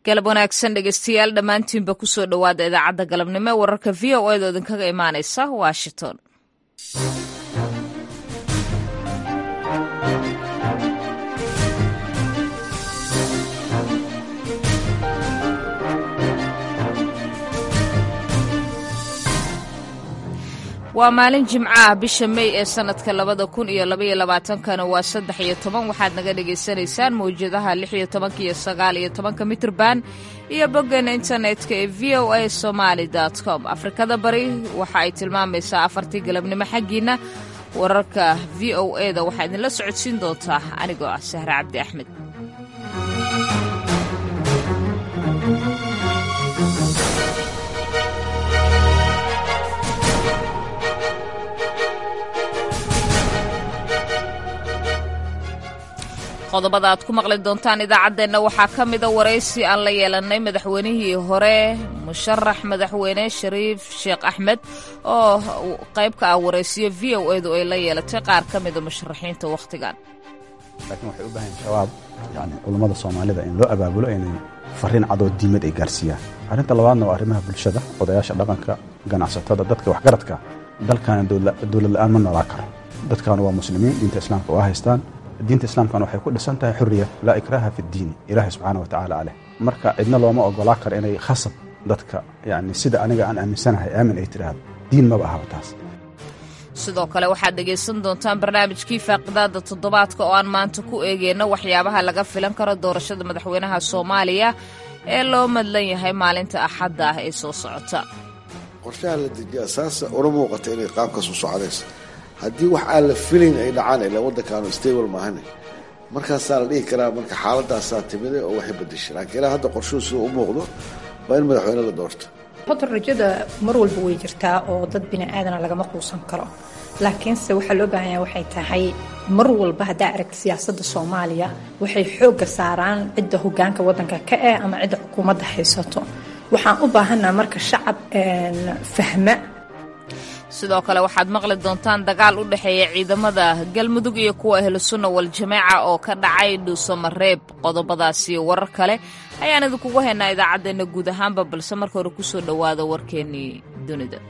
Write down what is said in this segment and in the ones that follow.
galab wanaagsan dhegeystayaal dhammaantiinba kusoo dhowaada idaacadda galabnimo ee wararka v o edo idinkaga imaaneysa washington waa maalin jimco ah bisha mey ee sanadka labada kun iyo labaiyo labaatankana waa saddex iyo toban waxaad naga dhagaysanaysaan mawjadaha lix iyo tobanka iyo sagaal iyo tobanka mitrban iyo boggeena internetka ee v o a somaali com afrikada bari waxa ay tilmaamaysaa afartii galabnimo xaggiina wararka v o e da waxaa idinla socodsiin doontaa anigoo ah sahre cabdi axmed qodobada aad ku maqli doontaan idaacaddeenna waxaa ka mida waraysi aan la yeelannay madaxweynihii hore musharax madaxweyne shariif sheekh axmed oo qayb ka ah waraysiyo v o edu ay la yeelatay qaar ka mida musharaxiinta wakhtigan laakiin waxay u baahan shabaab yani culummada soomaalida in loo abaabulo inay fariin cadoo diimad ay gaarsiiyaan arrinta labaadna waa arrimaha bulshada odayaasha dhaqanka ganacsatada dadka waxgaradka dalkaana dowlad la'aan ma noolaa karo dadkaanu waa muslimiin diinta islaamka waa haystaan diinta islaamkana waxay ku dhisan tahay xuriya laa ikraaha fi ddiini ilaahay subxaana wa tacaala aleh marka cidna looma ogolaa karo inay khasab dadka yani sida aniga aan aaminsanahay aamin ay tidhaahdo diin maba ahaba taas sidoo kale waxaad dhegaysan doontaan barnaamijkii faaqidaada toddobaadka oo aan maanta ku eegeyno waxyaabaha laga filan karo doorashada madaxweynaha soomaaliya ee loo madlan yahay maalinta axadda ah ee soo socota qorshaha la dejiya saasa una muuqata inay qaabkaas u socdayso haddii wax aan la filayn ay dhacaan ila waddankaanu stable maahane markaasaa la dhihi karaa marka xaaladaasaa timide oo waxay badashay laakiin ilaa hadda qorshuhu sida u muuqdo waa in madaxweyne la doorto horta rajada mar walba way jirtaa oo dad bini aadana lagama quusan karo laakiinse waxaa loo baahan yaha waxay tahay mar walba haddaa aragta siyaasadda soomaaliya waxay xoogga saaraan cidda hogaanka waddanka ka eh ama cidda xukuumadda haysato waxaan u baahannaha marka shacab fahma sidoo kale waxaad maqli doontaan dagaal u dhexeeya ciidamada galmudug iyo kuwa ahlusunna waljamaaca oo ka dhacay dhuusamareeb qodobadaasi warar kale ayaan idinkugu haynaa idaacaddeenna guud ahaanba balse marka hore kusoo dhowaada warkeennii dunida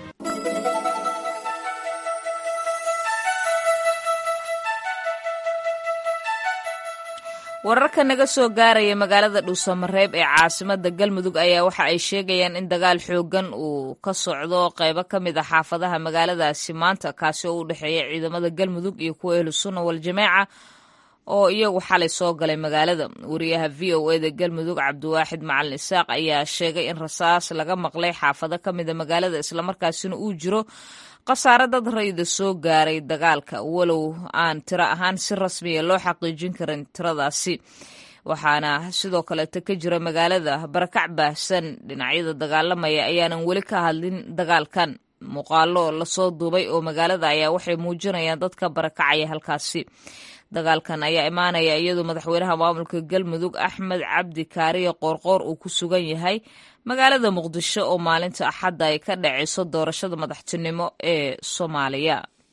wararka naga soo gaaraya magaalada dhuusamareeb ee caasimada galmudug ayaa waxa ay sheegayaan in dagaal xoogan uu ka socdo qaybo ka mid a xaafadaha magaaladaasi maanta kaasi oo u dhexeeya ciidamada galmudug iyo kuwa ehlusunna waljamaaca oo iyagu xalay soo galay magaalada wariyaha v o eda galmudug cabdiwaaxid macalin isaaq ayaa sheegay in rasaas laga maqlay xaafado ka mida magaalada islamarkaasina uu jiro khasaare dad rayda soo gaaray dagaalka walow aan tiro ahaan si rasmiya loo xaqiijin karin tiradaasi waxaana sidoo kaleeto ka jira magaalada barakac baahsan dhinacyada dagaalamaya ayaanan weli ka hadlin dagaalkan muuqaalo lasoo duubay oo magaalada ayaa waxay muujinayaan dadka barakacaya halkaasi dagaalkan ayaa imaanaya iyadoo madaxweynaha maamulka galmudug axmed cabdi kaariye qoorqoor uu ku sugan yahay magaalada muqdisho oo maalinta axadda ay ka dhacayso doorashada madaxtinimo ee soomaaliya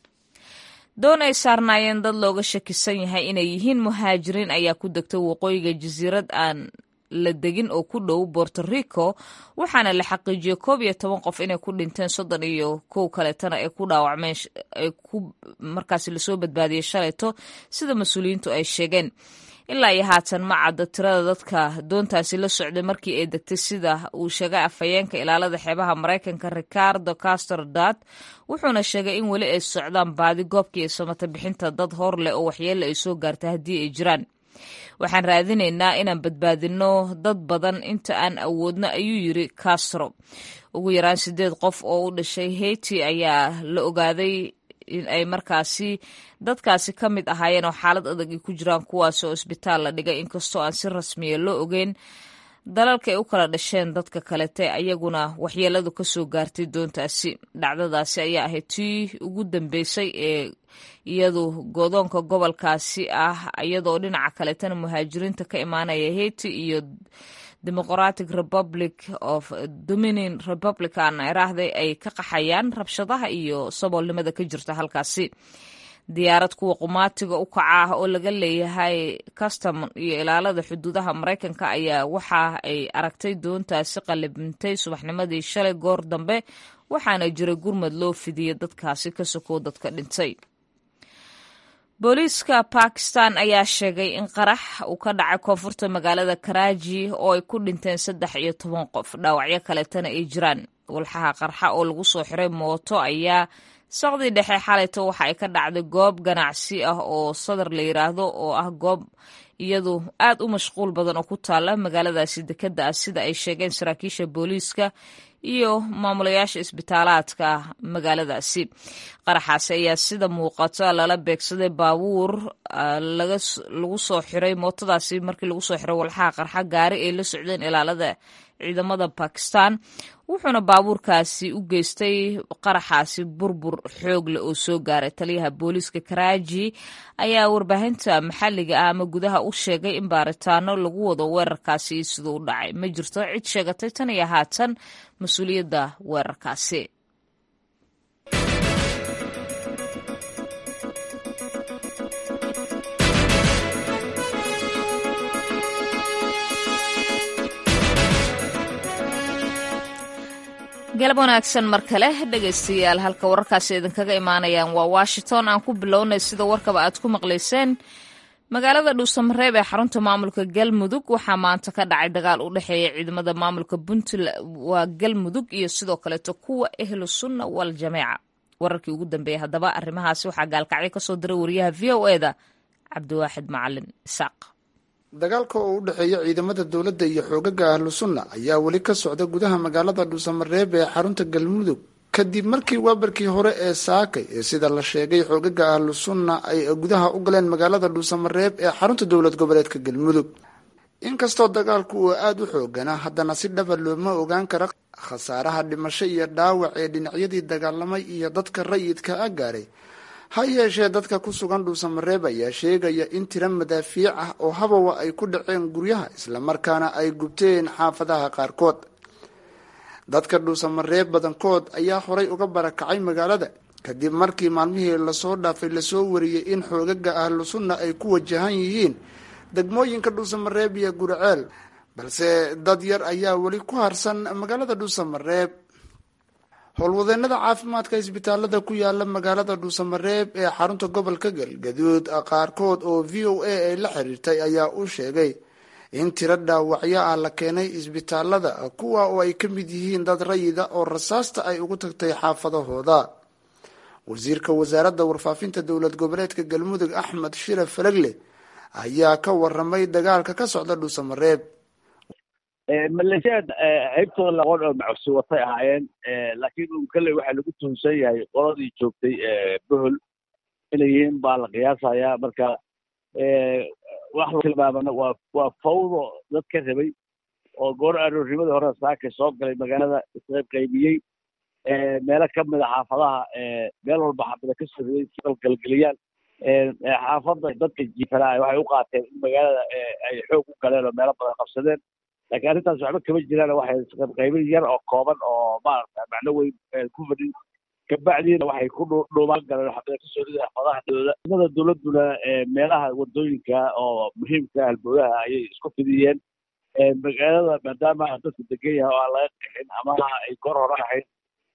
doon ay saarnaayeen dad looga shakisan yahay inay yihiin muhaajiriin ayaa ku degtay waqooyiga jasiirad aan la degin oo ku dhow borto rico waxaana la xaqiijiyey koob iyo toban qof inay ku dhinteen soddon iyo kow kaleetana ay ku dhaawacmeen ay ku markaasi lasoo badbaadiyey shalayto sida mas-uuliyiintu ay sheegeen ilaa iyo haatan ma cadda tirada dadka doontaasi la socday markii ay degtay sida uu sheegay afhayeenka ilaalada xeebaha maraykanka ricardo castor dad wuxuuna sheegay in weli ay socdaan baadi goobkii iyo samata bixinta dad hor leh oo waxyeelle ay soo gaartay haddii ay jiraan waxaan raadinaynaa inaan badbaadinno dad badan inta aan awoodno ayuu yiri castro ugu yaraan sideed qof oo u dhashay heyti ayaa la ogaaday in ay markaasi dadkaasi ka mid ahaayeen oo xaalad adag ay ku jiraan kuwaas oo isbitaal la dhigay inkastoo aan si rasmiya loo ogeyn dalalka ay u kala dhasheen dadka kalete ayaguna waxyeeladu ka soo gaartay doontaasi dhacdadaasi ayaa ahayd tii ugu dambeysay ee iyadu godoonka gobolkaasi ah iyadoo dhinaca kaletana muhaajiriinta ka imaanaya heyti iyo democratic republic of dominion republican iraahday ay ka qaxayaan rabshadaha iyo saboolnimada ka jirta halkaasi diyaarad kuwa qumaatiga u kaca ah oo laga leeyahay custom iyo ilaalada xuduudaha maraykanka ayaa waxa ay aragtay doontaasi qalibintay subaxnimadii shalay goor dambe waxaana jiray gurmad loo fidiyey dadkaasi ka sokow dadka dhintay booliiska bakistan ayaa sheegay in qarax uu ka dhacay koonfurta magaalada karaaji oo ay ku dhinteen saddex iyo toban qof dhaawacyo kaleetana ay jiraan walxaha qarxa oo lagu soo xiray mooto ayaa saqdii dhexe xalayto waxa ay ka dhacday goob ganacsi ah oo sadar la yiraahdo oo ah goob iyadu aad u mashquul badan oo ku taala magaaladaasi dekeda ah sida ay sheegeen saraakiisha booliiska iyo maamulayaasha isbitaalaadka magaaladaasi qaraxaasi ayaa sida muuqata lala beegsaday baabuur lagu soo xiray mootadaasi markii lagu soo xiray walxaha qarxa gaari ay la socdeen ilaalada ciidamada bakistan wuxuuna baabuurkaasi u geystay qaraxaasi burbur xoog leh oo soo gaaray taliyaha booliiska karaaji ayaa warbaahinta maxalliga ah ama gudaha u sheegay in baaritaano lagu wado weerarkaasi iyo siduu u dhacay ma jirto cid sheegatay tan iyo haatan mas-uuliyadda weerarkaasi galab wanaagsan mar kale dhegaystayaal halka wararkaasi idinkaga imaanayaan waa washington aan ku bilownay sida warkaba aad ku maqlayseen magaalada dhuusamareeb ee xarunta maamulka galmudug waxaa maanta ka dhacay dagaal u dhexeeya ciidamada maamulka puntland waa galmudug iyo sidoo kaleeto kuwa ehlu sunna wal jameeca wararkii ugu dambeeyey haddaba arrimahaasi waxaa gaalkacyo kasoo diray wariyaha v o e da cabdiwaaxid macalin isaaq dagaalka oo u dhexeeya ciidamada dowladda iyo xoogaga ahlu sunna ayaa weli ka socda gudaha magaalada dhuusamareeb ee xarunta galmudug kadib markii waabarkii hore ee saakay ee sida la sheegay xoogaga ahlu sunna ay gudaha u galeen magaalada dhuusamareeb ee xarunta dowlad goboleedka galmudug inkastoo dagaalku uu aada u xooganaa haddana si dhaba looma ogaan kara khasaaraha dhimasho iyo dhaawac ee dhinacyadii dagaalamay iyo dadka rayidka a gaaray ha yeeshee dadka ku sugan dhuusamareeb ayaa sheegaya in tiro madaafiic ah oo habawa ay ku dhaceen guryaha islamarkaana ay gubteen xaafadaha qaarkood dadka dhuusamareeb badankood ayaa horay uga barakacay magaalada kadib markii maalmihii lasoo dhaafay lasoo wariyey in xoogaga ahlu sunna ay ku wajahan yihiin degmooyinka dhuusamareeb iyo gurceel balse dad yar ayaa weli ku harsan magaalada dhuusamareeb howlwadeenada caafimaadka isbitaalada ku yaala magaalada dhuusamareeb ee xarunta gobolka galgaduud qaarkood oo v o a ay la xiriirtay ayaa u sheegay in tiro dhaawacyo ah la keenay isbitaalada kuwa oo ay ka mid yihiin dad rayida oo rasaasta ay ugu tagtay xaafadahooda wasiirka wasaaradda warfaafinta dowlad goboleedka galmudug axmed shire falagle ayaa ka waramay dagaalka ka socda dhuusamareeb maleeshiyaad haybtooda laqoon oo macsi watay ahaayeen laakiin un kalley waxaa lagu tuhunsan yahay qoladii joogtay bohol inay yihiin baa la qiyaasayaa marka wax la tilmaamana waa waa fawdo dad ka rabay oo goor aroornimadii hore saaka soo galay magaalada isqayb qaybiyey meelo ka mida xaafadaha meel walba xaafada ka soo riday si galgelgeliyaan xaafadda dadka jiifanaa waxay u qaateen in magaalada ay xoog u galeen oo meelo badan qabsadeen laakiin arrintaas waxba kama jiraan waxay qaybin yar oo kooban oo maaragta macno weyn ku fadhin kabacdiina waxay ku dhuumaan galeen xabada kasoo riday xafadahadooda ciidamada dowladduna meelaha wadooyinka oo muhiimka halbowlaha ayay isku fidiyeen magaalada maadaama dadku degan yahay oo aan laga qixin ama ay goor hore ahayd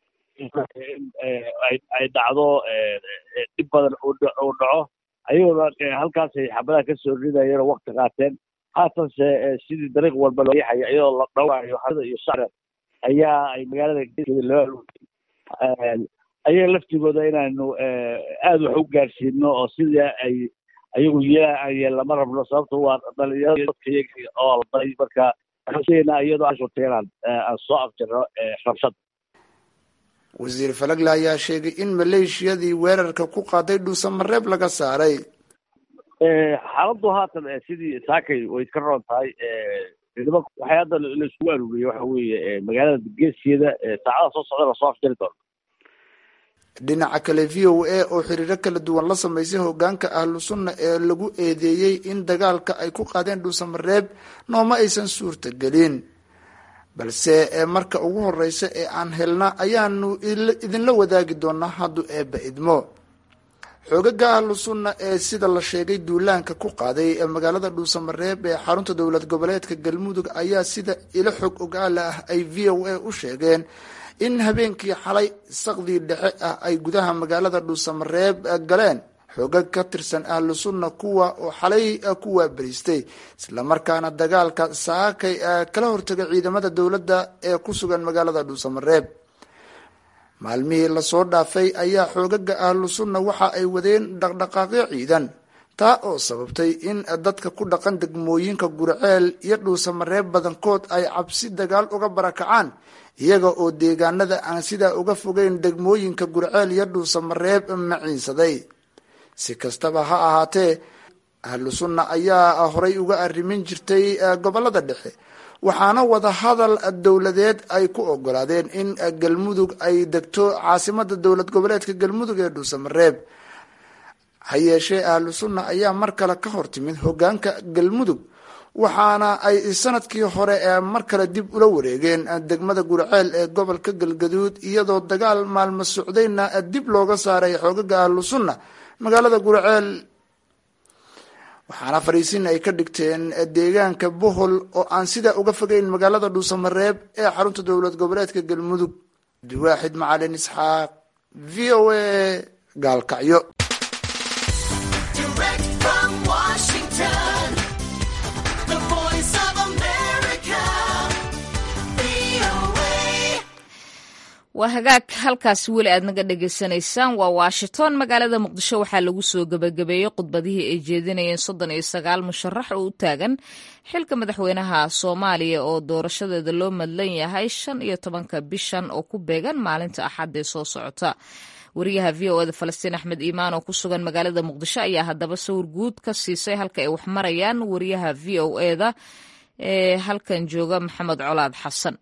ay dhacdo dhib badan uu dhaco ayagoona halkaasay xabadaha kasoo ridayeen oo wakti qaateen haatanse sidii dariiq walba loo yaxaya iyadoo la dhawaayo hada iyo shacra ayaa ay magaalada geeskeeda loo aluutay ayaga laftigooda inaanu aada wax u gaarsiino oo sidii ay ayagu yeelaan lama rabno sababto waa dhalinyarada dadka iyaga oo alday marka waxaan iyadoo aan shurtay inaan aan soo afjarno rabshad wasiir falagle ayaa sheegay in maleeshiyadii weerarka ku qaaday dhuusamareeb laga saaray xaaladdu haatan sidii saakay way iska roon tahay ciidamo waxay hadda laiskugu aruuriyey waxa weeye magaalada geeskeeda saacada soo socda lasoo afjari doono dhinaca kale v o a oo xiriiro kala duwan la samaysay hogaanka ahlu sunna ee lagu eedeeyey in dagaalka ay ku qaadeen dhuusamareeb nooma aysan suurtagelin balse marka ugu horeysa ee aan helna ayaanu idinla wadaagi doonaa hadduu eebba idmo xoogaga ahlu sunna ee sida la sheegay duulaanka ku qaaday ee magaalada dhuusamareeb ee xarunta dowlad goboleedka galmudug ayaa sida ilo xog ogaala ah ay v o a u sheegeen in habeenkii xalay saqdii dhexe ah ay gudaha magaalada dhuusamareeb galeen xoogag ka tirsan ahlu sunna kuwa oo xalay ku waabariistay islamarkaana dagaalka saakay kala hortagay ciidamada dowladda ee ku sugan magaalada dhuusamareeb maalmihii lasoo dhaafay ayaa xoogaga ahlu sunna waxa ay wadeen dhaqdhaqaaqyo ciidan taa oo sababtay in dadka ku dhaqan degmooyinka gurceel iyo dhuusamareeb badankood ay cabsi dagaal uga barakacaan iyaga oo deegaanada aan sidaa uga fogeyn degmooyinka gurceel iyo dhuusamareeb maciinsaday si kastaba ha ahaatee ahlu sunna ayaa horay uga arrimin jirtay gobolada dhexe waxaana wadahadal dowladeed ay ku ogolaadeen in galmudug ay degto caasimada dowlad goboleedka galmudug ee dhuusamareeb ha yeeshee ahlu sunna ayaa mar kale ka hortimid hogaanka galmudug waxaana ay sanadkii hore ee mar kale dib ula wareegeen degmada gurceel ee gobolka galgaduud iyadoo dagaal maalmo socdayna dib looga saaray xoogaga ahlu sunna magaalada gurceel waxaana fariisin ay ka dhigteen deegaanka bohol oo aan sidaa uga fogeyn magaalada dhuusamareeb ee xarunta dowlad goboleedka galmudug abdiwaaxid macalin isxaaq v o a gaalkacyo waa hagaag halkaasi weli aad naga dhagaysanaysaan waa washington magaalada muqdisho waxaa lagu soo gebagabeeyey khudbadihii ay jeedinayeen soddon iyo sagaal musharax oo u taagan xilka madaxweynaha soomaaliya oo doorashadeeda loo madlan yahay shan iyo tobanka bishan oo ku beegan maalinta axad ee soo socota wariyaha v o eda falastiin axmed iimaan oo ku sugan magaalada muqdisho ayaa haddaba sawir guud ka siisay halka ay wax marayaan wariyaha v o eda ee halkan jooga maxamed colaad xasan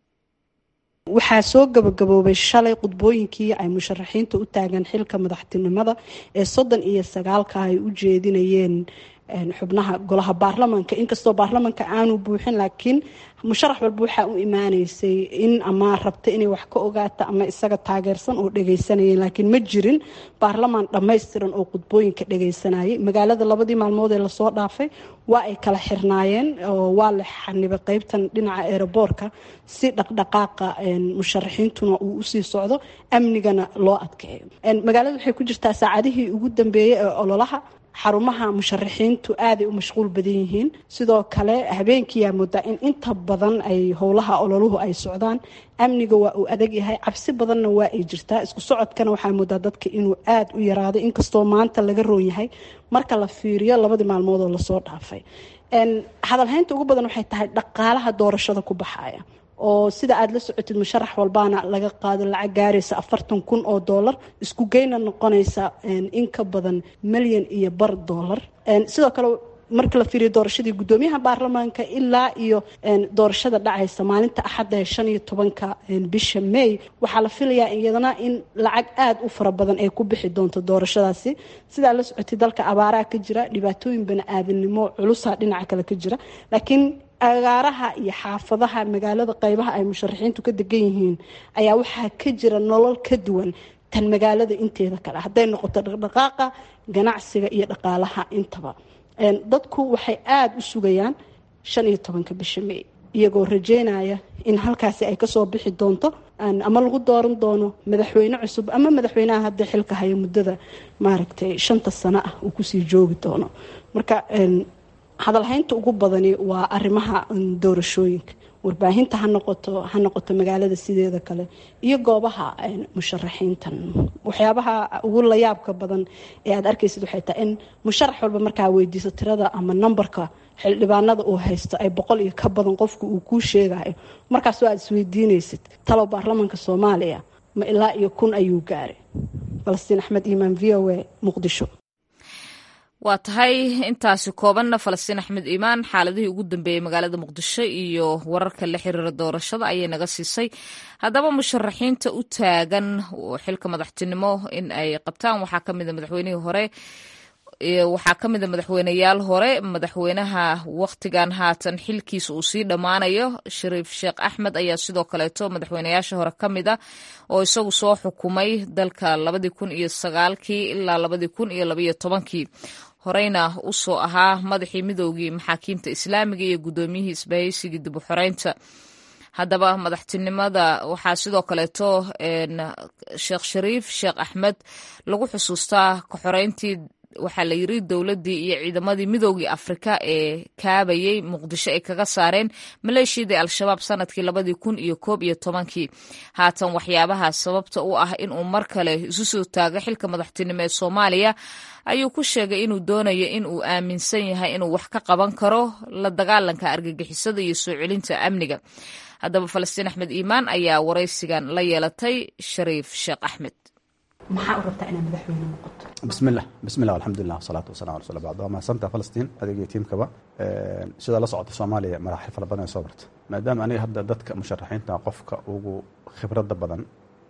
waxaa soo gabagaboobay shalay khudbooyinkii ay musharaxiinta u taagan xilka madaxtinimada ee soddon iyo sagaalka ay u jeedinayeen xubnaha golaha baarlamanka inkastoo baarlamanka aanu buuxin laakiin musharax walba waxaa u imaaneysay in ama rabta inay wax ka ogaata ama isaga taageersan oo dhageysanayeen laakiin ma jirin baarlamaan dhammaystiran oo khudbooyinka dhageysanayay magaalada labadii maalmood ee lasoo dhaafay waa ay kala xirnaayeen oo waa la xanibay qeybtan dhinaca eeraboorka si dhaqdhaqaaqa musharaxiintuna uu usii socdo amnigana loo adkeeyo magaalada waxay ku jirtaa saacadihii ugu dambeeyey ee ololaha xarumaha musharaxiintu aaday u mashquul badan yihiin sidoo kale habeenkiiyaa moodaa in inta badan ay howlaha ololuhu ay socdaan amniga waa uu adag yahay cabsi badanna waa ay jirtaa isku socodkana waxaa moodaa dadka inuu aada u yaraaday inkastoo maanta laga roon yahay marka la fiiriyo labadii maalmood oo lasoo dhaafay hadalhaynta ugu badan waxay tahay dhaqaalaha doorashada ku baxaya oo sida aada la socotid musharax walbaana laga qaado lacag gaaraysa afartan kun oo doolar isku geyna noqonaysa in ka badan milyan iyo bar doolar sidoo kale marka la fiiriyo doorashadii guddoomiyaha baarlamaanka ilaa iyo doorashada dhacaysa maalinta axadda ee shan iyo tobanka bisha may waxaa la filayaa iyadana in lacag aada u fara badan ay ku bixi doonto doorashadaasi sidaa la socotay dalka abaaraha ka jira dhibaatooyin bani-aadamnimo culusa dhinaca kale ka jira laakiin agaaraha iyo xaafadaha magaalada qeybaha ay musharaxiintu ka degan yihiin ayaa waxaa ka jira nolol ka duwan tan magaalada inteeda kale hadday noqoto dhaqdhaqaaqa ganacsiga iyo dhaqaalaha intaba dadku waxay aada u sugayaan shan iyo tobanka bisha may iyagoo rajeynaya in halkaasi ay kasoo bixi doonto ama lagu dooran doono madaxweyne cusub ama madaxweynaha hadda xilka haya muddada maaragtay shanta sano ah uu kusii joogi doono marka hadalhaynta ugu badani waa arrimaha doorashooyinka warbaahinta ha noqoto ha noqoto magaalada sideeda kale iyo goobaha musharaxiintan waxyaabaha ugu layaabka badan ee aad arkaysid waxay tahay in musharax walba markaa weydiiso tirada ama nambarka xildhibaanada uu haysto ay boqol iyo ka badan qofku uu kuu sheegayo markaasoo aad isweydiinaysid talow baarlamaanka soomaaliya ma ilaa iyo kun ayuu gaaray falastiin axmed iimaan v o a muqdisho waa tahay intaasi koobanna falastiin axmed iimaan xaaladihii ugu dambeeyey magaalada muqdisho iyo wararka la xiriira doorashada ayay naga siisay haddaba musharaxiinta u taagan xilka madaxtinimo in ay qabtaan waxaa ka mida madaxweynihii hore waxaa ka mid a madaxweyneyaal hore madaxweynaha wakhtigan haatan xilkiisa uu sii dhammaanayo shariif sheekh axmed ayaa sidoo kaleeto madaxweyneyaasha hore ka mid a oo isagu soo xukumay dalka labadii kun iyo sagaalkii ilaa labadii kun iyo labaiyo tobankii horeyna u soo ahaa madaxii midoogii maxaakiimta islaamiga iyo guddoomiyihii isbahaysigii dib u xoreynta haddaba madaxtinimada waxaa sidoo kaleeto sheekh shariif sheekh axmed lagu xusuustaa kaxoreyntii waxaa la yiri dowladdii iyo ciidamadii midoogii afrika ee kaabayey muqdisho ay kaga saareen maleeshiyadii al-shabaab sanadkii labadii kun iyo koob iyo tobankii haatan waxyaabaha sababta u ah inuu mar kale isu soo taago xilka madaxtinimo ee soomaaliya ayuu ku sheegay inuu doonayo in uu aaminsan yahay inuu wax ka qaban karo la dagaalanka argagixisada iyo soo celinta amniga haddaba falastiin axmed iimaan ayaa waraysigan la yeelatay shariif sheekh axmed maxaa u rabtaa inaad madaxweyne noqoto bismillah bismillah alxamdulilah wasalaatu wasalam ala rasul bacd waa mahadsantaha falastiin adiga iyo tiimkaba sidaa la socota soomaaliya maraaxil fara badan ay soo barta maadaama aniga hadda dadka musharaxiinta qofka ugu khibradda badan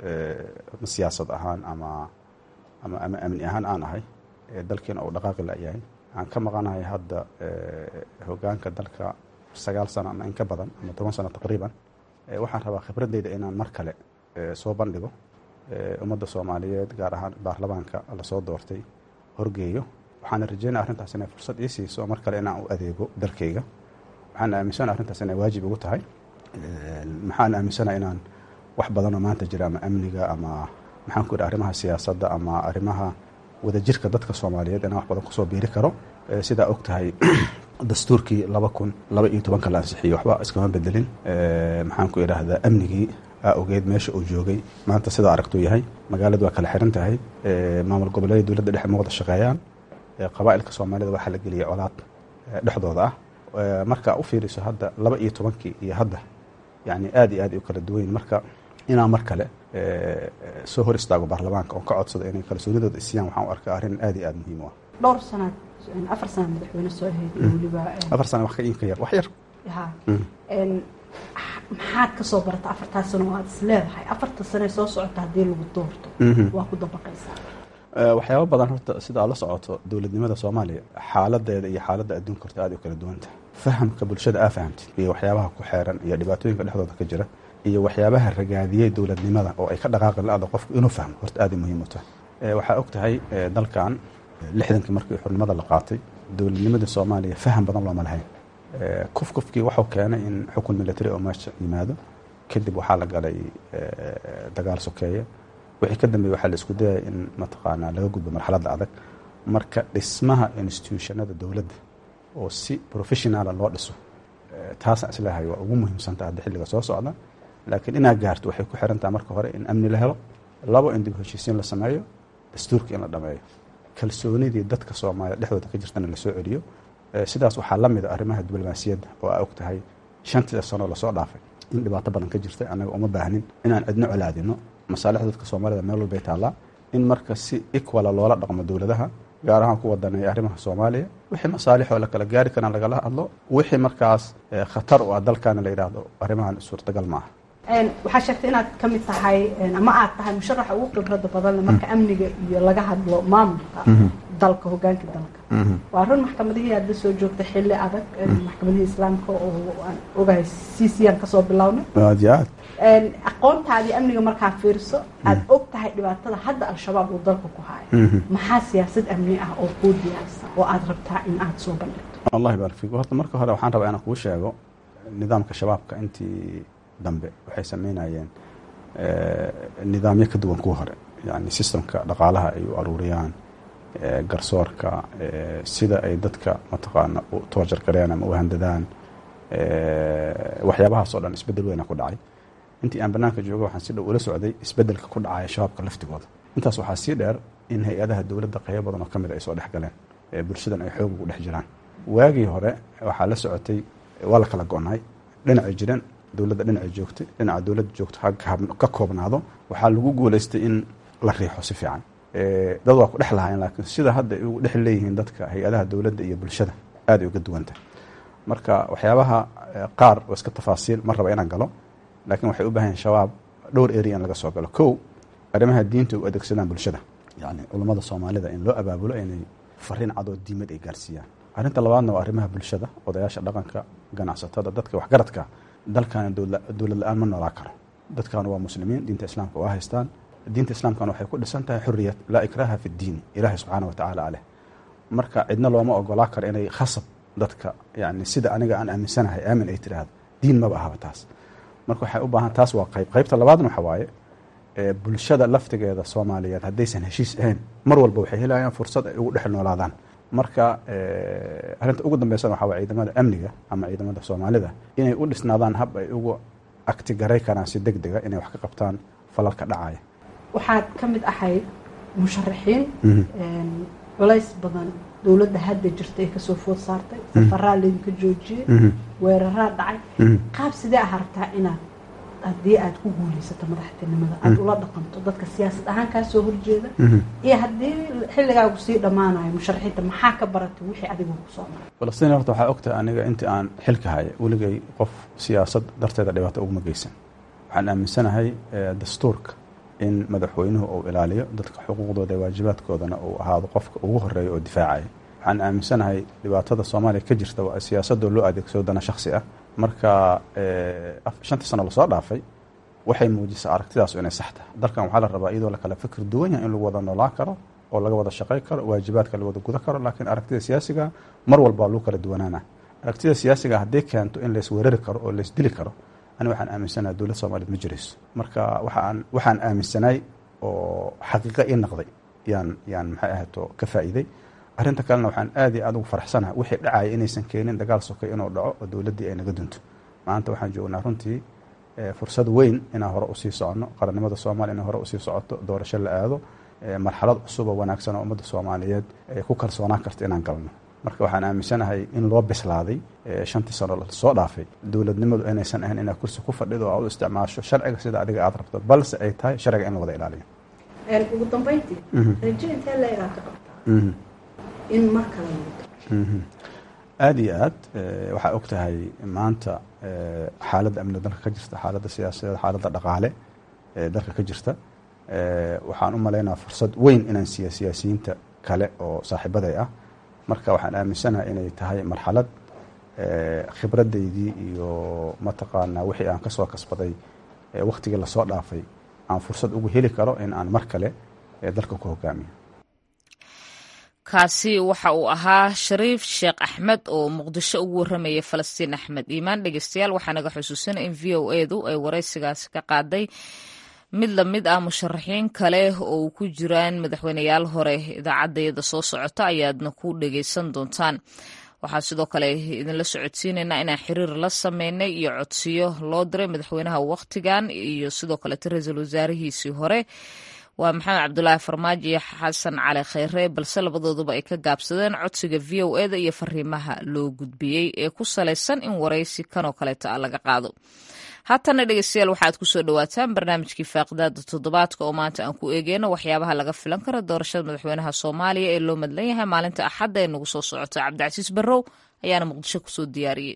siyaasad ahaan ama ama ama amni ahaan aan ahay dalkiina uu dhaqaaqi layahay aan ka maqanahay hadda hogaanka dalka sagaal sano ama in ka badan ama toban sano taqriiban waxaan rabaa khibradeyda inaan mar kale soo bandhigo ummadda soomaaliyeed gaar ahaan baarlamaanka lasoo doortay horgeeyo waxaana rajeynaya arrintaas inay fursad ii siiso mar kale inaan u adeego dalkayga waxaan aaminsana arrintaas inay waajib ugu tahay maxaan aaminsana inaan wax badanoo maanta jira ama amniga ama maxaan ku idhi arrimaha siyaasadda ama arrimaha wadajirka dadka soomaaliyeed inaan wax badan kusoo biiri karo sidaa og tahay dastuurkii laba kun laba iyo tobanka la ansixiyey waxba iskama bedelin maxaan ku idhaahdaa amnigii aa ogeed meesha uu joogay maanta sidaa aragtuu yahay magaaladu waa kala xiran tahay maamul goboleeda dowladda dhexe ma wada shaqeeyaan qabaa'ilka soomaalida waxaa la geliyay colaad dhexdooda ah marka u fiiriso hadda laba iyo tobankii iyo hadda yani aad iyo aad u kala duwanyin marka inaan mar kale soo hor istaago baarlamaanka oon ka codsado inay kalsoonidooda isiyaan waxaan u arkaa arrin aad iyo aad muhiim u ah dhowr sanaad afar sana madaxweyne soo ahayd weliba afar sana wax ka inka yar wax yar ha maxaad ka soo barata afartaa sano oo aad is leedahay afarta sane soo socota haddii lagu doorto waa ku dabaqaysaa waxyaaba badan horta sida aad la socoto dowladnimada soomaaliya xaaladeeda iyo xaaladda adduunka horta aad u kala duwanta fahamka bulshada aa fahamtid iyo waxyaabaha ku xeeran iyo dhibaatooyinka dhexdooda ka jira iyo waxyaabaha ragaadiyey dowladnimada oo ay ka dhaqaaqi la-ada qofku inuu fahmo horta aad ay muhiim u tahay waxaa og tahay dalkan lixdankii markii xurnimada la qaatay dowladnimada soomaaliya faham badan looma lahayn kuf kufkii waxuu keenay in xukun military oo meesha yimaado kadib waxaa la galay dagaal sokeeye wixii ka dambeeye waxaa la isku dayaya in mataqaanaa laga gudbo marxaladda adag marka dhismaha institutionada dowladda oo si professionala loo dhiso taasaan isleehay waa ugu muhiimsanta hadda xilliga soo socda laakiin inaad gaarto waxay ku xirantaha marka hore in amni la helo labo in dib heshiisiin la sameeyo dastuurka in la dhameeyo kalsoonidii dadka soomaaliya dhexdooda ka jirtana lasoo celiyo sidaas waxaa la mida arrimaha diblomaasiyadda oo aa og tahay shantii sanoo lasoo dhaafay in dhibaato badan ka jirta annaga uma baahnin inaan cidno colaadino masaalixda dadka soomaalida meel walbay taallaa in marka si equala loola dhaqmo dowladaha gaar ahaan ku wadaneeya arrimaha soomaaliya wixii masaalixoo la kala gaari karaan lagala hadlo wixii markaas khatar u ah dalkaana la yidhaahdo arrimahan suurtagal ma aha waxaa sheegtay inaad ka mid tahay ama aad tahay musharaxa ugu khibrada badanle marka amniga iyo laga hadlo maamulka dalka hogaanka dalka waa run maxkamadihii aad la soo joogtay xilli adag maxkamadihii islaamka oo aan ogahay c c aan kasoo bilownay aad iyo aad aqoontaadii amniga markaa fiirso aad og tahay dhibaatada hadda al-shabaab uu dalka ku haayo maxaa siyaasad amni ah oo kuu diyaarsan oo aad rabtaa in aad soo bandhigto allah baarik fiik horta marka hore waxaan rabaa inaan kuu sheego nidaamka shabaabka intii dambe waxay sameynayeen nidaamyo ka duwan kuwa hore yani sistemka dhaqaalaha ay u aruuriyaan garsoorka sida ay dadka mataqaana u toojar garean ama u handadaan waxyaabahaas oo dhan isbedel weyna ku dhacay intii aan banaanka jooga waxaan si dhow ula socday isbedelka ku dhacaya shabaabka laftigooda intaas waxaa sii dheer in hay-adaha dowladda qaybo badan oo ka mid ay soo dhex galeen bulshadan ay xoog ugu dhex jiraan waagii hore waxaa la socotay waa la kala go-nay dhinacay jireen dowladda dhinacay joogtay dhinaca dowladda joogto ka koobnaado waxaa lagu guulaystay in la riixo si fiican dad waa ku dhex lahaayeen laakiin sida hadda ay ugu dhex leeyihiin dadka hay-adaha dowladda iyo bulshada aad ay uga duwanta marka waxyaabaha qaar oo iska tafaasiil ma raba inaan galo laakiin waxay u baahan yahin shabaab dhowr area in laga soo galo kow arrimaha diinta u adeegsadaan bulshada yani culummada soomaalida in loo abaabulo inay fariin cadoo diimad ay gaarsiiyaan arrinta labaadna waa arrimaha bulshada odayaasha dhaqanka ganacsatada dadka waxgaradka dalkan dowlad la-aan ma noolaa karo dadkan waa muslimiin diinta islaamka waa haystaan diinta islaamkana waxay ku dhisan tahay xuriyad laa ikraaha fi ddiini ilaahay subxaana wa tacaala aleh marka cidna looma ogolaa karo inay khasab dadka yani sida aniga aan aaminsanahay aamin ay tiraahdo diin maba ahaba taas marka waxay u baahan taas waa qayb qaybta labaadna waxa waaye bulshada laftigeeda soomaaliyeed haddaysan heshiis ahayn mar walba waxay helayaan fursad ay ugu dhex noolaadaan marka arrinta ugu dambeysana waxaa waye ciidamada amniga ama ciidamada soomaalida inay u dhisnaadaan hab ay ugu agtigaray karaan si deg dega inay wax ka qabtaan falalka dhacaya waxaad ka mid ahayd musharaxiin culays badan dowladda hadda jirta ee kasoo food saartay safaraa laydinka joojiyey weeraraa dhacay qaab sidee ah rabtaa inaad haddii aad ku guulaysato madaxtinimada aada ula dhaqanto dadka siyaasad ahaan kaa soo horjeeda iyo haddii xilligaagu sii dhammaanayo musharaxiinta maxaa ka baratay wixii adigu kusoo maray falastiin horta waxaa ogtahay aniga intii aan xilka haya weligay qof siyaasad darteeda dhibaato uguma geysan waxaan aaminsanahay dastuurka in madaxweynuhu uu ilaaliyo dadka xuquuqdooda ee waajibaadkoodana uu ahaado qofka ugu horeeya oo difaacaya waxaan aaminsanahay dhibaatada soomaaliya ka jirta waa siyaasadoo loo adeegsado dana shaksi ah marka shantii sano lasoo dhaafay waxay muujisay aragtidaasu inay sax tahay dalkan waxaa la rabaa iyadoo lakala fikir duwan yahay in lagu wada noolaan karo oo laga wada shaqay karo waajibaadka la wada guda karo laakiin aragtida siyaasiga mar walba lagu kala duwanaana aragtida siyaasiga haddii keento in laysweerari karo oo laysdili karo ani waxaan aaminsanaha dowlad soomaaliyed ma jirayso marka waxaan waxaan aaminsanay oo xaqiiqa ii naqday yaan yaan maxay ahayto ka faa'iiday arrinta kalena waxaan aad iyo aad ugu faraxsanaha wixii dhacaya inaysan keenin dagaal sokay inuu dhaco oo dowladdii ay naga dunto maanta waxaan joognaa runtii fursad weyn inaan hore usii soconno qarannimada soomaaliya inay hore usii socoto doorasho la aado marxalad cusub oo wanaagsan oo ummadda soomaaliyeed ay ku kalsoonaan karta inaan galno marka waxaan aaminsanahay in loo bislaaday shantii sano lasoo dhaafay dowladnimadu inaysan ahayn inaad kursi ku fadhido oo aad u isticmaasho sharciga sida adiga aad rabto balse ay tahay sharciga in la wada ilaaliyo ugu dambeyntii rajo intee leegaa ka qabtaa in mar kale aada iyo aad waxaa og tahay maanta xaaladda amniga dalka ka jirta xaaladda siyaasadeed xaaladda dhaqaale ee dalka ka jirta waxaan u malaynaa fursad weyn inaan siiya siyaasiyiinta kale oo saaxiibaday ah marka waxaan aaminsanahay inay tahay marxalad khibradaydii iyo mataqaanaa wixii aan kasoo kasbaday waktigii lasoo dhaafay aan fursad ugu heli karo in aan mar kale dalka ku hogaamiyo kaasi waxa uu ahaa shariif sheekh axmed oo muqdisho ugu warramayay falastiin axmed iimaan dhegeystayaal waxaa naga xusuusanay in v o edu ay waraysigaasi ka qaaday mid lamid ah musharaxiin kale oo ku jiraan madaxweyneyaal hore idaacaddayada soo socota ayaadna ku dhegeysan doontaan waxaa sidoo kale idinla socodsiinaynaa inaan xiriir la sameynay iyo codsiyo loo diray madaxweynaha wakhtigan iyo sidoo kaleeta ra-iisul wasaarihiisii hore waa maxamed cabdulaahi farmaajo iyo xasan cali kheyre balse labadooduba ay ka gaabsadeen codsiga v o eda iyo fariimaha loo gudbiyey ee ku salaysan in waraysi kanoo kaleeta a laga qaado haatana dhegeystayaal waxaad kusoo dhawaataan barnaamijkii faaqidaada toddobaadka oo maanta aan ku eegeyno waxyaabaha laga filan kara doorashada madaxweynaha soomaaliya ee loo madlan yahay maalinta axadda ee nagu soo socota cabdicasiis barrow ayaana muqdisho kusoo diyaariyey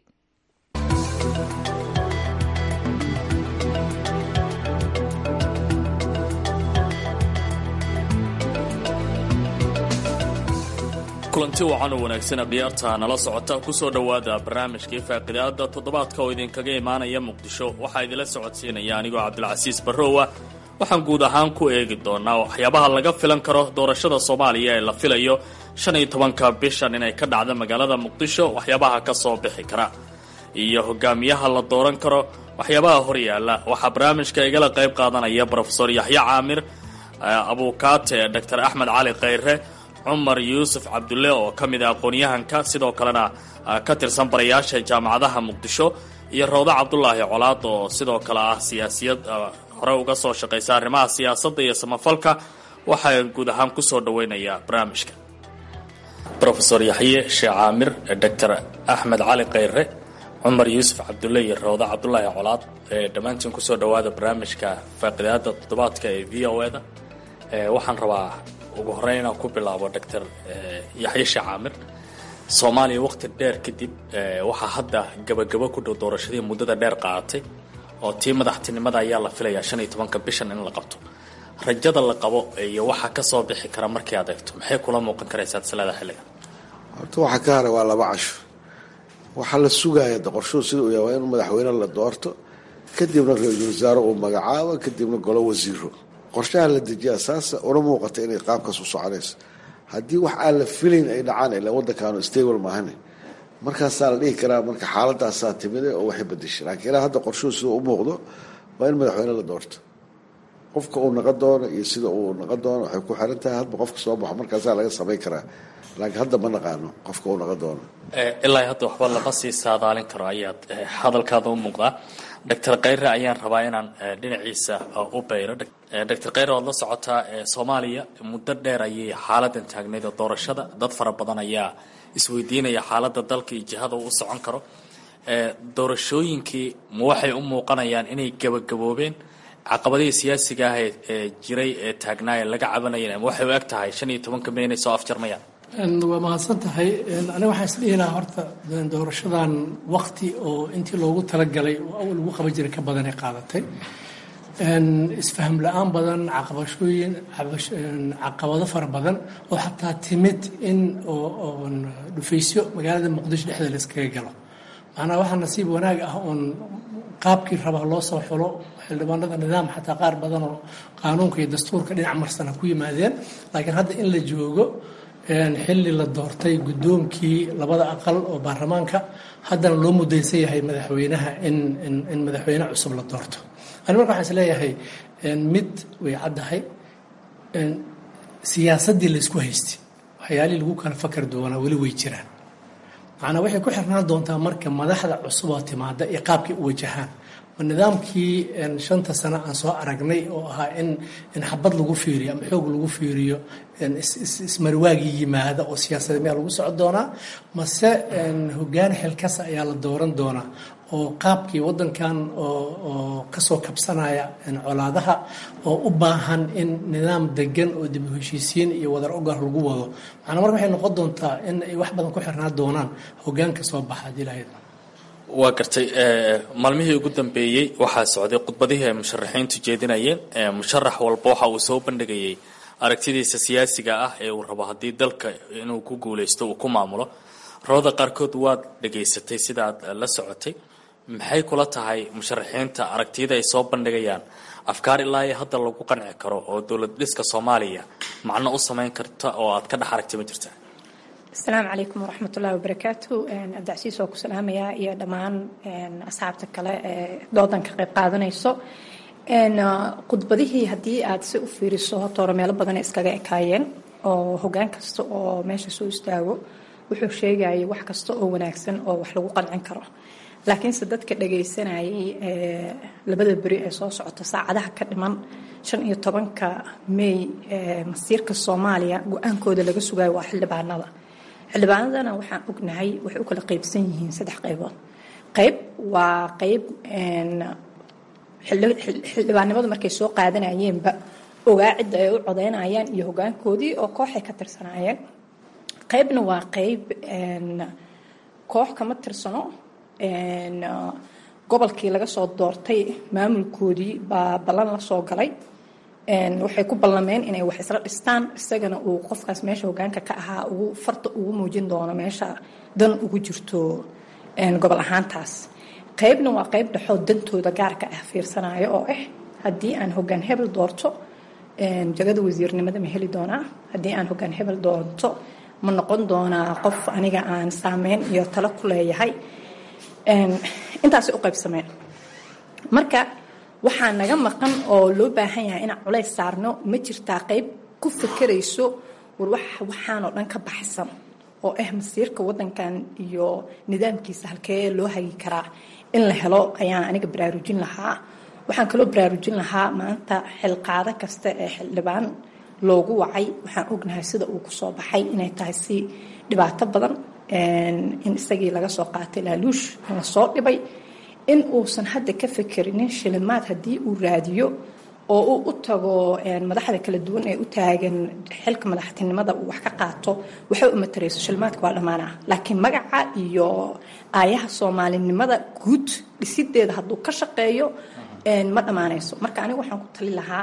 kulanti wacan oo wanaagsan akhyaarta nala socota kusoo dhowaada barnaamijkii faaqidaada toddobaadka oo idinkaga imaanaya muqdisho waxaa idinla socodsiinaya anigoo cabdilcasiis barrowa waxaan guud ahaan ku eegi doonaa waxyaabaha laga filan karo doorashada soomaaliya ee la filayo shan iyo tobanka bishan inay ka dhacda magaalada muqdisho waxyaabaha ka soo bixi kara iyo hogaamiyaha la dooran karo waxyaabaha horyaala waxaa barnaamijka igala qayb qaadanaya brofesor yaxye caamir abuukaate dor axmed cali kheyre cumar yuusuf cabdulle oo ka mid ah aqoon-yahanka sidoo kalena ka tirsan barayaasha jaamacadaha muqdisho iyo rawdo cabdulaahi colaad oo sidoo kale ah siyaasiyad hore uga soo shaqaysa arrimaha siyaasadda iyo samafalka waxaa guud ahaan kusoo dhaweynayaa barnaamijka rofesor yaxye sheekh caamir doctor axmed cali kheyre cumar yuusuf cabdulle iyo rawdo cabdulaahi colaad dhammaantiin kusoo dhawaada barnaamijka faaqidaada toddobaadka ee v o eda waxaan rabaa ugu horeyn inaan ku bilaabo doctor yaxye sheekh caamir soomaaliya waqti dheer kadib waxaa hadda gabagabo ku dhow doorashadii muddada dheer qaadatay oo tii madaxtinimada ayaa la filayaa shan iyo tobanka bishan in la qabto rajada la qabo iyo waxa ka soo bixi kara markii aad eegto maxay kula muuqan karaysaa silada xilligan horta waxa ka haray waa laba casho waxaa la sugaaya qorshuhu sida uu yahay waa in madaxweyne la doorto kadibna ra-iisul wasaare uu magacaabo kadibna golo wasiiro qorshaha la dejiyaa saasa una muuqata inay qaabkaas u soconayso haddii wax aan la filayn ay dhacaan ilaa waddankaanu stable maahane markaasaa la dhihi karaa marka xaaladaasaa timide oo waxay bedeshay laakiin ilaa hadda qorshuhu sida u muuqdo waa in madaxweyne la doorto qofka uu naqon doono iyo sida uu naqon doono waxay ku xiran tahay hadba qofka soo baxo markaasaa laga samayn karaa laakiin hadda ma naqaano qofka uu naqon doono ilaa hadda waxba lama sii saadaalin karo ayaad hadalkaada u muuqdaa doctor khayre ayaan rabaa inaan dhinaciisa u bayro doctor khayre waad la socotaa soomaaliya muddo dheer ayay xaaladan taagnayd oo doorashada dad fara badan ayaa isweydiinaya xaaladda dalka iyo jihada uu u socon karo doorashooyinkii ma waxay u muuqanayaan inay gabagaboobeen caqabadihii siyaasiga ah ee jiray ee taagnaa ee laga cabanayeen ama waxay u eg tahay shan iyo tobanka may inay soo afjarmayaan waa mahadsan tahay aniga waxaan isdhihi lahaa horta doorashadan wakti oo intii loogu talagalay oo awal lagu qaban jiray ka badan ay qaadatay isfaham la-aan badan caqabashooyin caqabado fara badan oo xataa timid in dhufaysyo magaalada muqdisho dhexdeeda la iskaga galo macnaha waxaa nasiib wanaag ah oon qaabkii rabaa loo soo xulo xildhibaanada nidaam xataa qaar badan oo qaanuunka iyo dastuurka dhinac marsana ku yimaadeen laakiin hadda in la joogo xilli la doortay guddoonkii labada aqal oo baarlamaanka haddana loo mudaysan yahay madaxweynaha in in madaxweyne cusub la doorto ani marka waxaan is leeyahay mid way caddahay siyaasaddii laysku haystay waxyaalihii lagu kala fakar doonaa weli way jiraan macnaa waxay ku xirnaan doontaa marka madaxda cusub oo timaada iyo qaabkay u wajahaan ma nidaamkii shanta sano aan soo aragnay oo ahaa in in xabad lagu fiiriyo ama xoog lagu fiiriyo ismarwaagii yimaada oo siyaasada miyaa lagu socon doonaa mase hogaan xilkasa ayaa la dooran doonaa oo qaabkii wadankan oo kasoo kabsanaya colaadaha oo u baahan in nidaam degan oo dib u heshiisiin iyo wadar ogar lagu wado macnaa marka waxay noqon doontaa in ay wax badan ku xirnaan doonaan hogaanka soo baxa hadii lahayd waa gartay maalmihii ugu dambeeyey waxaa socday khudbadihii ay musharaxiintu jeedinayeen musharax walba waxa uu soo bandhigayay aragtidiisa siyaasiga ah ee uu rabo haddii dalka inuu ku guuleysto uu ku maamulo rabada qaarkood waad dhegaysatay sida aad la socotay maxay kula tahay musharaxiinta aragtiyada ay soo bandhigayaan afkaar ilaa iyo hadda lagu qanci karo oo dowlad dhiska soomaaliya macno u samayn karta oo aad ka dhex aragtay ma jirta asalaamu calaykum waraxmat ullahi wabarakaatu abdicasiis waa ku salaamayaa iyo dhammaan asxaabta kale ee doodan ka qayb qaadanayso khudbadihii haddii aad si u fiiriso horta hore meelo badan iskaga ekaayeen oo hogaan kasta oo meesha soo istaago wuxuu sheegayay wax kasta oo wanaagsan oo wax lagu qancin karo laakiinse dadka dhagaysanayay labada beri ee soo socota saacadaha ka dhiman shan iyo tobanka may masiirka soomaaliya go-aankooda laga sugayo waa xildhibaanada xildhibaanadana waxaan ognahay waxay u kala qaybsan yihiin saddex qaybood qayb waa qayb xildhibaannimadu markay soo qaadanayeenba ogaa cidda ay u codeynayaan iyo hogaankoodii oo kooxay ka tirsanaayeen qaybna waa qayb koox kama tirsano gobolkii laga soo doortay maamulkoodii baa ballan la soo galay waxay ku ballameen inay wax isla dhistaan isagana uu qofkaas meesha hogaanka ka ahaa ugu farta ugu muujin doono meesha dan ugu jirto gobol ahaantaas qaybna waa qayb dhexoo dantooda gaarka ah fiirsanayo oo ah haddii aan hogaan hebel doorto jagada wasiirnimada ma heli doonaa haddii aan hogaan hebel doorto ma noqon doonaa qof aniga aan saameyn iyo talo ku leeyahay intaasay u qaybsameen marka waxaa naga maqan oo loo baahan yahay inaan culays saarno ma jirtaa qayb ku fakerayso war waxaanoo dhan ka baxsan oo ah masiirka wadankan iyo nidaamkiisa halkee loo hagi karaa in la helo ayaan aniga baraarujin lahaa waxaan kaloo baraarujin lahaa maanta xilqaado kasta ee xildhibaan loogu wacay waxaan ognahay sida uu kusoo baxay inay tahay si dhibaato badan in isagii laga soo qaatay laaluush in lasoo dhibay in uusan hadda ka fekerinin shilimaad haddii uu raadiyo oo uu u tago madaxda kala duwan ee u taagan xilka madaxtinimada uu wax ka qaato waxay u matarayso shilimaadka waa dhammaanaa laakiin magaca iyo aayaha soomaalinimada guud dhisideeda hadduu ka shaqeeyo ma dhammaanayso marka aniga waxaan ku tali lahaa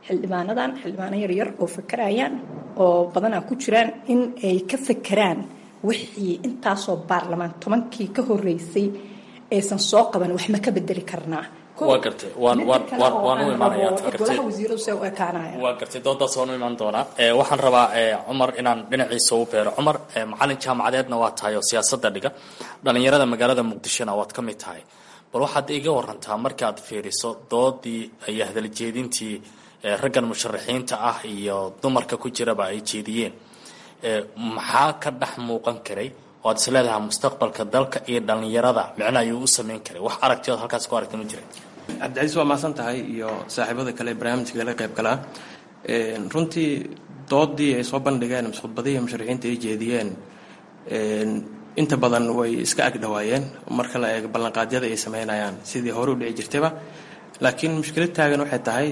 xildhibaanadan xildhibaano yaryar oo fakarayaan oo badanaa ku jiraan in ay ka fakeraan wixii intaasoo baarlamaan tobankii ka horeysay aysan soo qaban wax ma ka bedeli karnaa waa gartay waan waan waan waan u imaanayaa gartay golaha wasiiradu see u ekaanaya waa gartay doodaas waan u imaan doonaa ee waxaan rabaa ee cumar inaan dhinaciisa u beero cumar ee macalin jaamacadeedna waa tahay oo siyaasadda dhiga dhalinyarada magaalada muqdishona waad ka mid tahay bal waxaad iga warantaa markaad fiiriso doodii iyo hadaljeedintii ee raggan musharaxiinta ah iyo dumarka ku jiraba ay jeediyeen ee maxaa ka dhex muuqan karay oo aad is leedahay mustaqbalka dalka iyo dhalinyarada micno ayuu u sameyn karay wax aragtiyood halkaas ku aragta ma jira cabdicasiis waa mahadsan tahay iyo saaxiibada kale barnaamijka kala qayb galaa runtii doodii ay soo bandhigeen mise khudbadihii musharaxiinta ay jeediyeen inta badan way iska agdhawaayeen marka la eego ballanqaadyada ay sameynayaan sidii hore u dhici jirtayba laakiin mushkilad taagan waxay tahay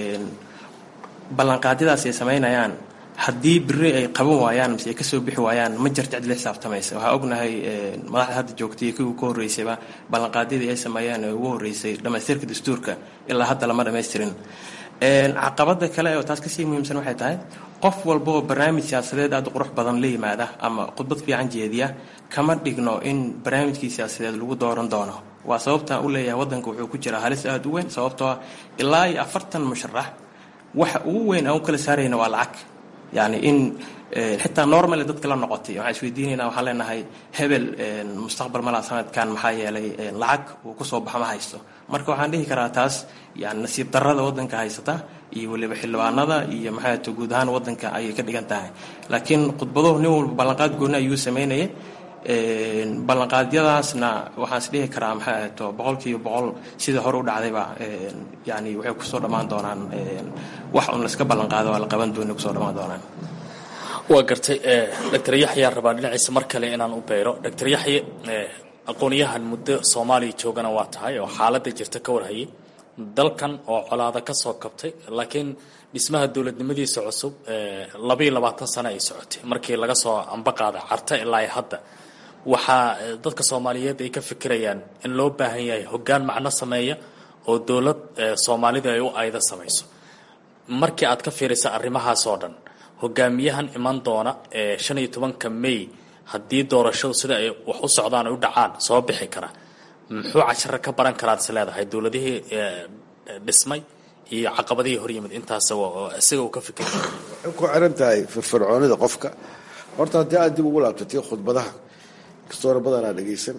ballanqaadyadaas ay sameynayaan haddii biri ay qaban waayaan mise ay kasoo bixi waayaan ma jirta cid la xisaabtamaysa waxaa ognahay madaxda hadda joogtay iyo kuwii ka horreysayba ballanqaadyadii ay sameeyeen ee ugu horreysay dhammaystirka dastuurka ilaa hadda lama dhammaystirin caqabada kale oo taas kasii muhiimsan waxay tahay qof walba oo barnaamij siyaasadeed aada u qurux badan la yimaada ama khudbad fiican jeediya kama dhigno in barnaamijkii siyaasadeed lagu dooran doono waa sababtaan u leeyahay waddanka wuxuu ku jiraa halis aada u weyn sababtoo ah ilaa iyo afartan musharax waxa ugu weyn aan u kala saarayna waa lacag yani in xitaa normal dadka la noqotay waxaan isweydiinaynaa waxaan leenahay hebel mustaqbal malaa sanadkan maxaa yeelay lacag uu kusoo baxa ma haysto marka waxaan dhihi karaa taas yani nasiib darrada waddanka haysata iyo weliba xildhibaanada iyo maxaa to guud ahaan waddanka ayay ka dhigan tahay laakiin khudbaduhu nin walba ballanqaad gooni ayuu sameynayay ballanqaadyadaasna waxaan is dhihi karaa maxay ahayto boqolkiiba boqol sidai hore u dhacdayba yani waxay kusoo dhammaan doonaan wax un layska ballanqaado waa la qaban dooni kusoo dhammaan doonaan waa gartay doctor yaxyaa rabaa dhinaciisa mar kale inaan u beero doctor yaxye aqoonyahan muddo soomaaliya joogana waa tahay oo xaaladda jirta ka warhayay dalkan oo colaada ka soo kabtay laakiin dhismaha dowladnimadiisa cusub labayo labaatan sano ay socotay markii laga soo ambaqaada carta ilaa ay hadda waxaa dadka soomaaliyeed ay ka fikirayaan in loo baahan yahay hoggaan macno sameeya oo dowlad soomaalida ay u ayda samayso markii aad ka fiirisa arrimahaas oo dhan hogaamiyahan iman doona ee shan iyo tobanka may haddii doorashadu sida ay wax u socdaan ay u dhacaan soo bixi kara muxuu casharo ka baran karaad is leedahay dowladihii dhismay iyo caqabadihii hor yimid intaas isaga uu ka fikira waxay ku xiran tahay firfircoonida qofka horta haddii aad dib ugu laabtatay khudbadaha kastoona badanaa dhegaysan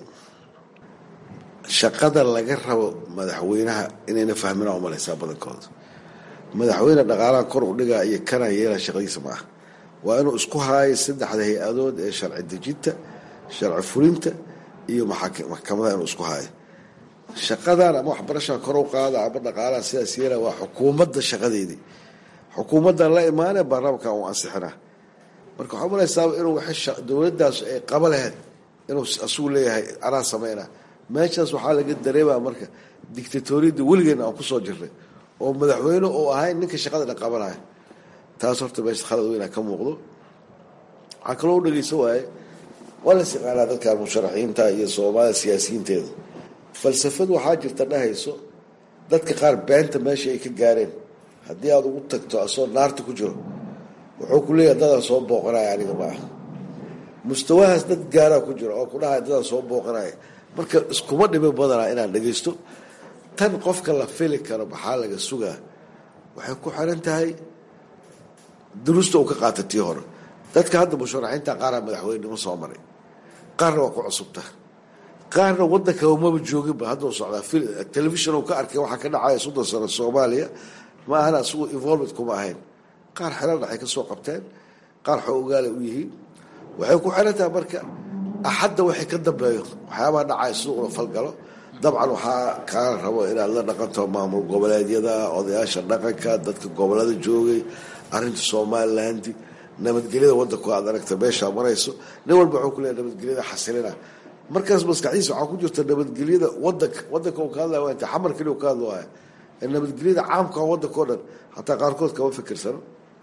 shaqada laga rabo madaxweynaha inayna fahmina umalaysaa badankooda madaxweyne dhaqaalaha kor u dhigaa iyo kana yeela shaqadiisa ma ah waa inuu isku haayo saddexda hay-adood ee sharci dejinta sharci fulinta iyo maxkamadaha inuu isku haayo shaqadan ama waxbarashaa kor u qaada ama dhaqaalaha sidaas yeela waa xukuumadda shaqadeedii xukuumaddan la imaanee baarlamaanka uu ansixinaa marka waxaa malaysaaba inuu dowladdaas ay qaba lahayd inuu asugu leeyahay anaa sameynaa meeshaas waxaa laga dareemaa marka dictatoriyadda weligeena aan kusoo jirnay oo madaxweyne uu ahayn ninka shaqadana qabanaya taas horta meesha khalad weynaa ka muuqdo waxaa kaloo u dhegeysa waaye waa las yaqaanaa dadka musharaxiinta iyo soomaalida siyaasiyiinteeda falsafad waxaa jirta dhahayso dadka qaar beenta meesha ay ka gaareen haddii aada ugu tagto asoo naarta ku jiro wuxuu ku leeyahay dadaan soo booqanaya aniga ma ah mustawahaas dad gaaraa ku jiro oo ku dhahaya dadaan soo booqanaya marka iskuma dhimi badanaa inaan dhegaysto tan qofka la fili karo maxaa laga sugaa waxay ku xiran tahay duruusta uu ka qaata tii hore dadka hadda musharaxiinta qaaraa madaxweynenimo soo maray qaarna waa ku cusubta qaarna wadanka umaba jooginba hadduu socdaa telefishon uu ka arkay waxaa ka dhacaya soddon sano soomaaliya ma ahana isagu involvement kuma ahayn qaar xelal dhaxay ka soo qabteen qaar xoogaala u yihiin waxay ku xiran tahay marka axadda waxay ka dambeeyo waxyaabaha dhacaya siduu ula falgalo dabcan waxaa kaala rabo inaad la dhaqanto maamul goboleedyada odayaasha dhaqanka dadka gobolada joogay arinta somaliland nabadgelyada wadanku aad aragta meeshaa marayso nin walba wuxuu ku leeya nabadgelyada xasilina markaas maskaxdiisa waxaa ku jirta nabadgelyada wadanka wadanka uu ka hadlaya waa inta xamar keliya uu ka hadlaya nabadgelyada caamka wadanka o dhan hataa qaarkood kama fikirsano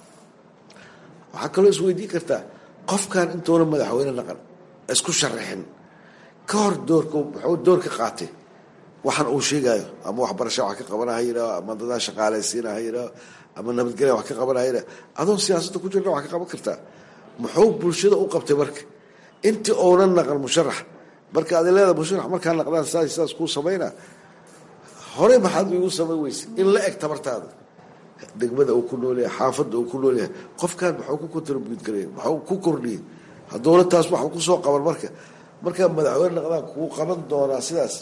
waxaa kaloo isweydiin kartaa qofkan intuuna madaxweyne naqan isku sharaxin ka hor doorka muxuu door ka qaatay waxaan uu sheegayo ama waxbarasha wax ka qabana ha yidhaaho ama dadaa shaqaalaysiina ha yidhaaho ama nabadgelya wax ka qabana ha yidhaho adoo siyaasadda ku jirna wax ka qaban kartaa muxuu bulshada u qabtay marka intii ounan naqan musharax marka adi leeda musharax markaa naqdaan saas saas kuu samaynaa horey maxaad igu samayn weyse in la eg tabartaada degmada uu ku nool yahay xaafadda uu ku nool yahay qofkan maxuu ku contribute garaya maxuu ku kordhiyey haddowna taas wax kusoo qaban marka markaa madaxweyne naqdaan kuu qaban doonaa sidaas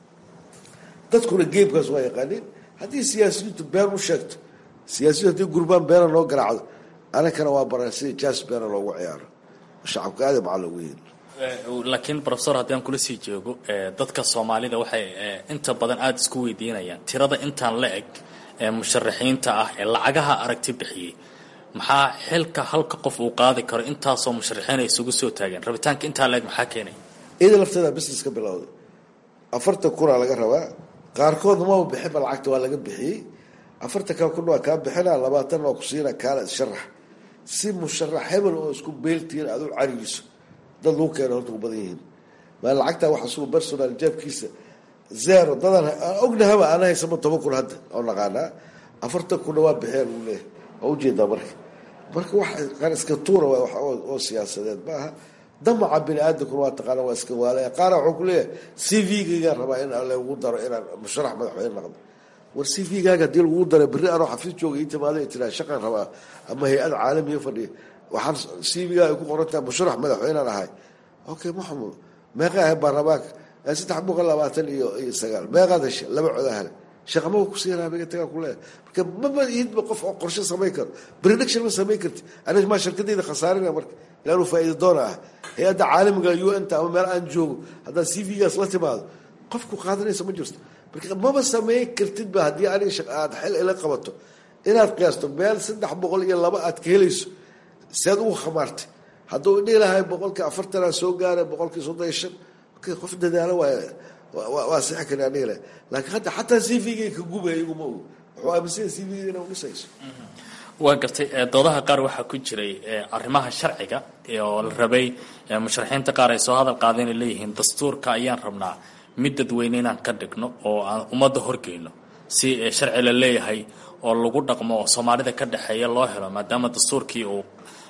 dadkuna geemkaas waa yaqaaniin haddii siyaasiyiintu been u sheegto siyaasiyiintu haddii gurbaan beena loo garaacdo anakana waa baran sida jas beena loogu ciyaaro shacabka aada macaa loogu yeeli laakiin profesor haddii aan kula sii joogo dadka soomaalida waxay inta badan aada isku weydiinayaan tirada intaan la eg ee musharaxiinta ah ee lacagaha aragti bixiyey maxaa xilka halka qof uu qaadi karo intaasoo musharaxiin ay isugu soo taageen rabitaanka intaa la eg maxaa keenay iyada lafteeda business ka bilowday afartan kunaa laga rabaa qaarkood maba bixinba lacagta waa laga bixiyey afartan kaa kun waa kaa bixina labaatan waa ku siina kaala sharax si musharax hebel oo isku beeltiin aad u carigiso dad lagu keena horta ku badan yihiin maa lacagtaa waxa sugu personal jaabkiisa zero dadan ognahaba ana haysama toban kun hadda oo naqaanaa afartan kunna waa bixiyaan lagu leeyahay waa ujeedaa marka marka wax qaar iska tuura waa wax oo siyaasadeed ma aha damaca bini aadamkuna waa taqaana waa iska waalaya qaara waxuu ku leeyahay c v-gaygaan rabaa in lagu daro inaan musharax madaxweyne noqdo war c v-gaaga hadii lagu daro berri anoo xafiis jooga ii timaada tiraa shaqan rabaa ama hay-ad caalamiya fadhiya waxaan c v-gaa ay ku qorantaha musharax madaxweynaan ahay okay maxamud meeqa ahay baarlamaanka saddex boqol labaatan iyo iyo sagaal meeqaad hesha laba coda hele shaqamaba kusiinaabiga tagaa kuleeyahay marka maba ihidba qof oo qorshe samayn karo prediction ma samayn karti aniga maa shirkadayda khasaarina marka ilaanu faa'iida doona ah hay-adda caalamiga u n ta ama meel aan joogo haddaad c v-gaas la timaado qofku qaadanaysa ma jirto marka maba samayn kartidba haddii aniga aad xil ila qabato inaad qiyaasto meel saddex boqol iyo laba aad ka helayso sead ugu khamaartay hadduu dhihi lahay boqolkii afartanaa soo gaaray boqolkii soddon iyo shan qof dadaalo waay waa sixi kari aniga le laakiin hadda xataa c v-gay ka gubaya iguma og wuxuu aaminsanya c v-ga inay udhisayso waa gartay doodaha qaar waxaa ku jiray arrimaha sharciga oo la rabay musharaxiinta qaar ay soo hadal qaadeen ay leeyihiin dastuurka ayaan rabnaa mid dadweyne inaan ka dhigno oo aan ummadda horgeyno si sharci la leeyahay oo lagu dhaqmo oo soomaalida ka dhexeeya loo helo maadaama dastuurkii uu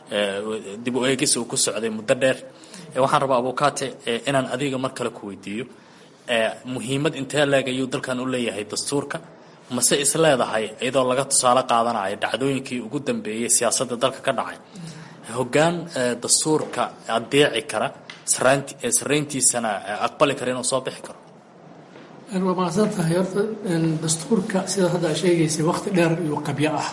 dib u eegis uu ku socday muddo dheer waxaan rabaa abukaate inaan adiga mar kale ku weydiiyo muhiimad intee leeg ayuu dalkan u leeyahay dastuurka mase is leedahay iyadoo laga tusaale qaadanayo dhacdooyinkii ugu dambeeyey siyaasadda dalka ka dhacay hoggaan dastuurka adeeci kara sarayntiisana aqbali kara inuu soo bixi karo waa mahadsan tahay horta dastuurka sidaad hadda sheegaysay waqti dheer iyo qabyo ah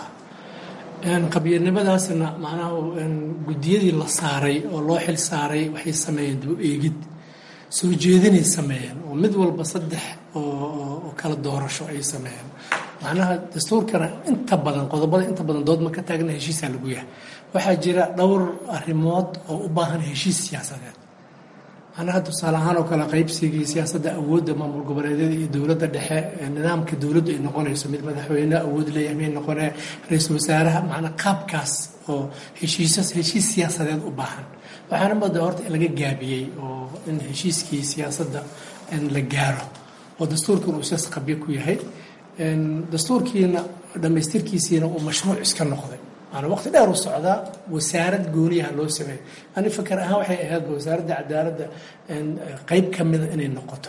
qabyanimadaaasna macnaha guddiyadii la saaray oo loo xil saaray waxay sameeyeen dib u eegid soo jeedinay sameeyeen oo mid walba saddex oo kala doorasho ay sameeyeen macnaha dastuurkana inta badan qodobada inta badan doodma ka taagna heshiisaa lagu yahay waxaa jira dhowr arrimood oo u baahan heshiis siyaasadeed macnaha tusaale ahaan oo kale qaybsigii siyaasadda awoodda maamul goboleedyada iyo dowladda dhexe nidaamka dowladdu ay noqonayso mid madaxweyne awood leeyahay may noqonee ra-iisul wasaaraha macnaa qaabkaas oo heshiisas heshiis siyaasadeed u baahan waxaana moodaa horta in laga gaabiyey oo in heshiiskii siyaasadda la gaaro oo dastuurkan uu sidaas qabyo ku yahay dastuurkiina dhammaystirkiisiina uu mashruuc iska noqday maanaa waqti dheer u socdaa wasaarad gooniyaha loo sameeyo ani fakar ahaan waxay ahaydba wasaaradda cadaaladda qeyb ka mida inay noqoto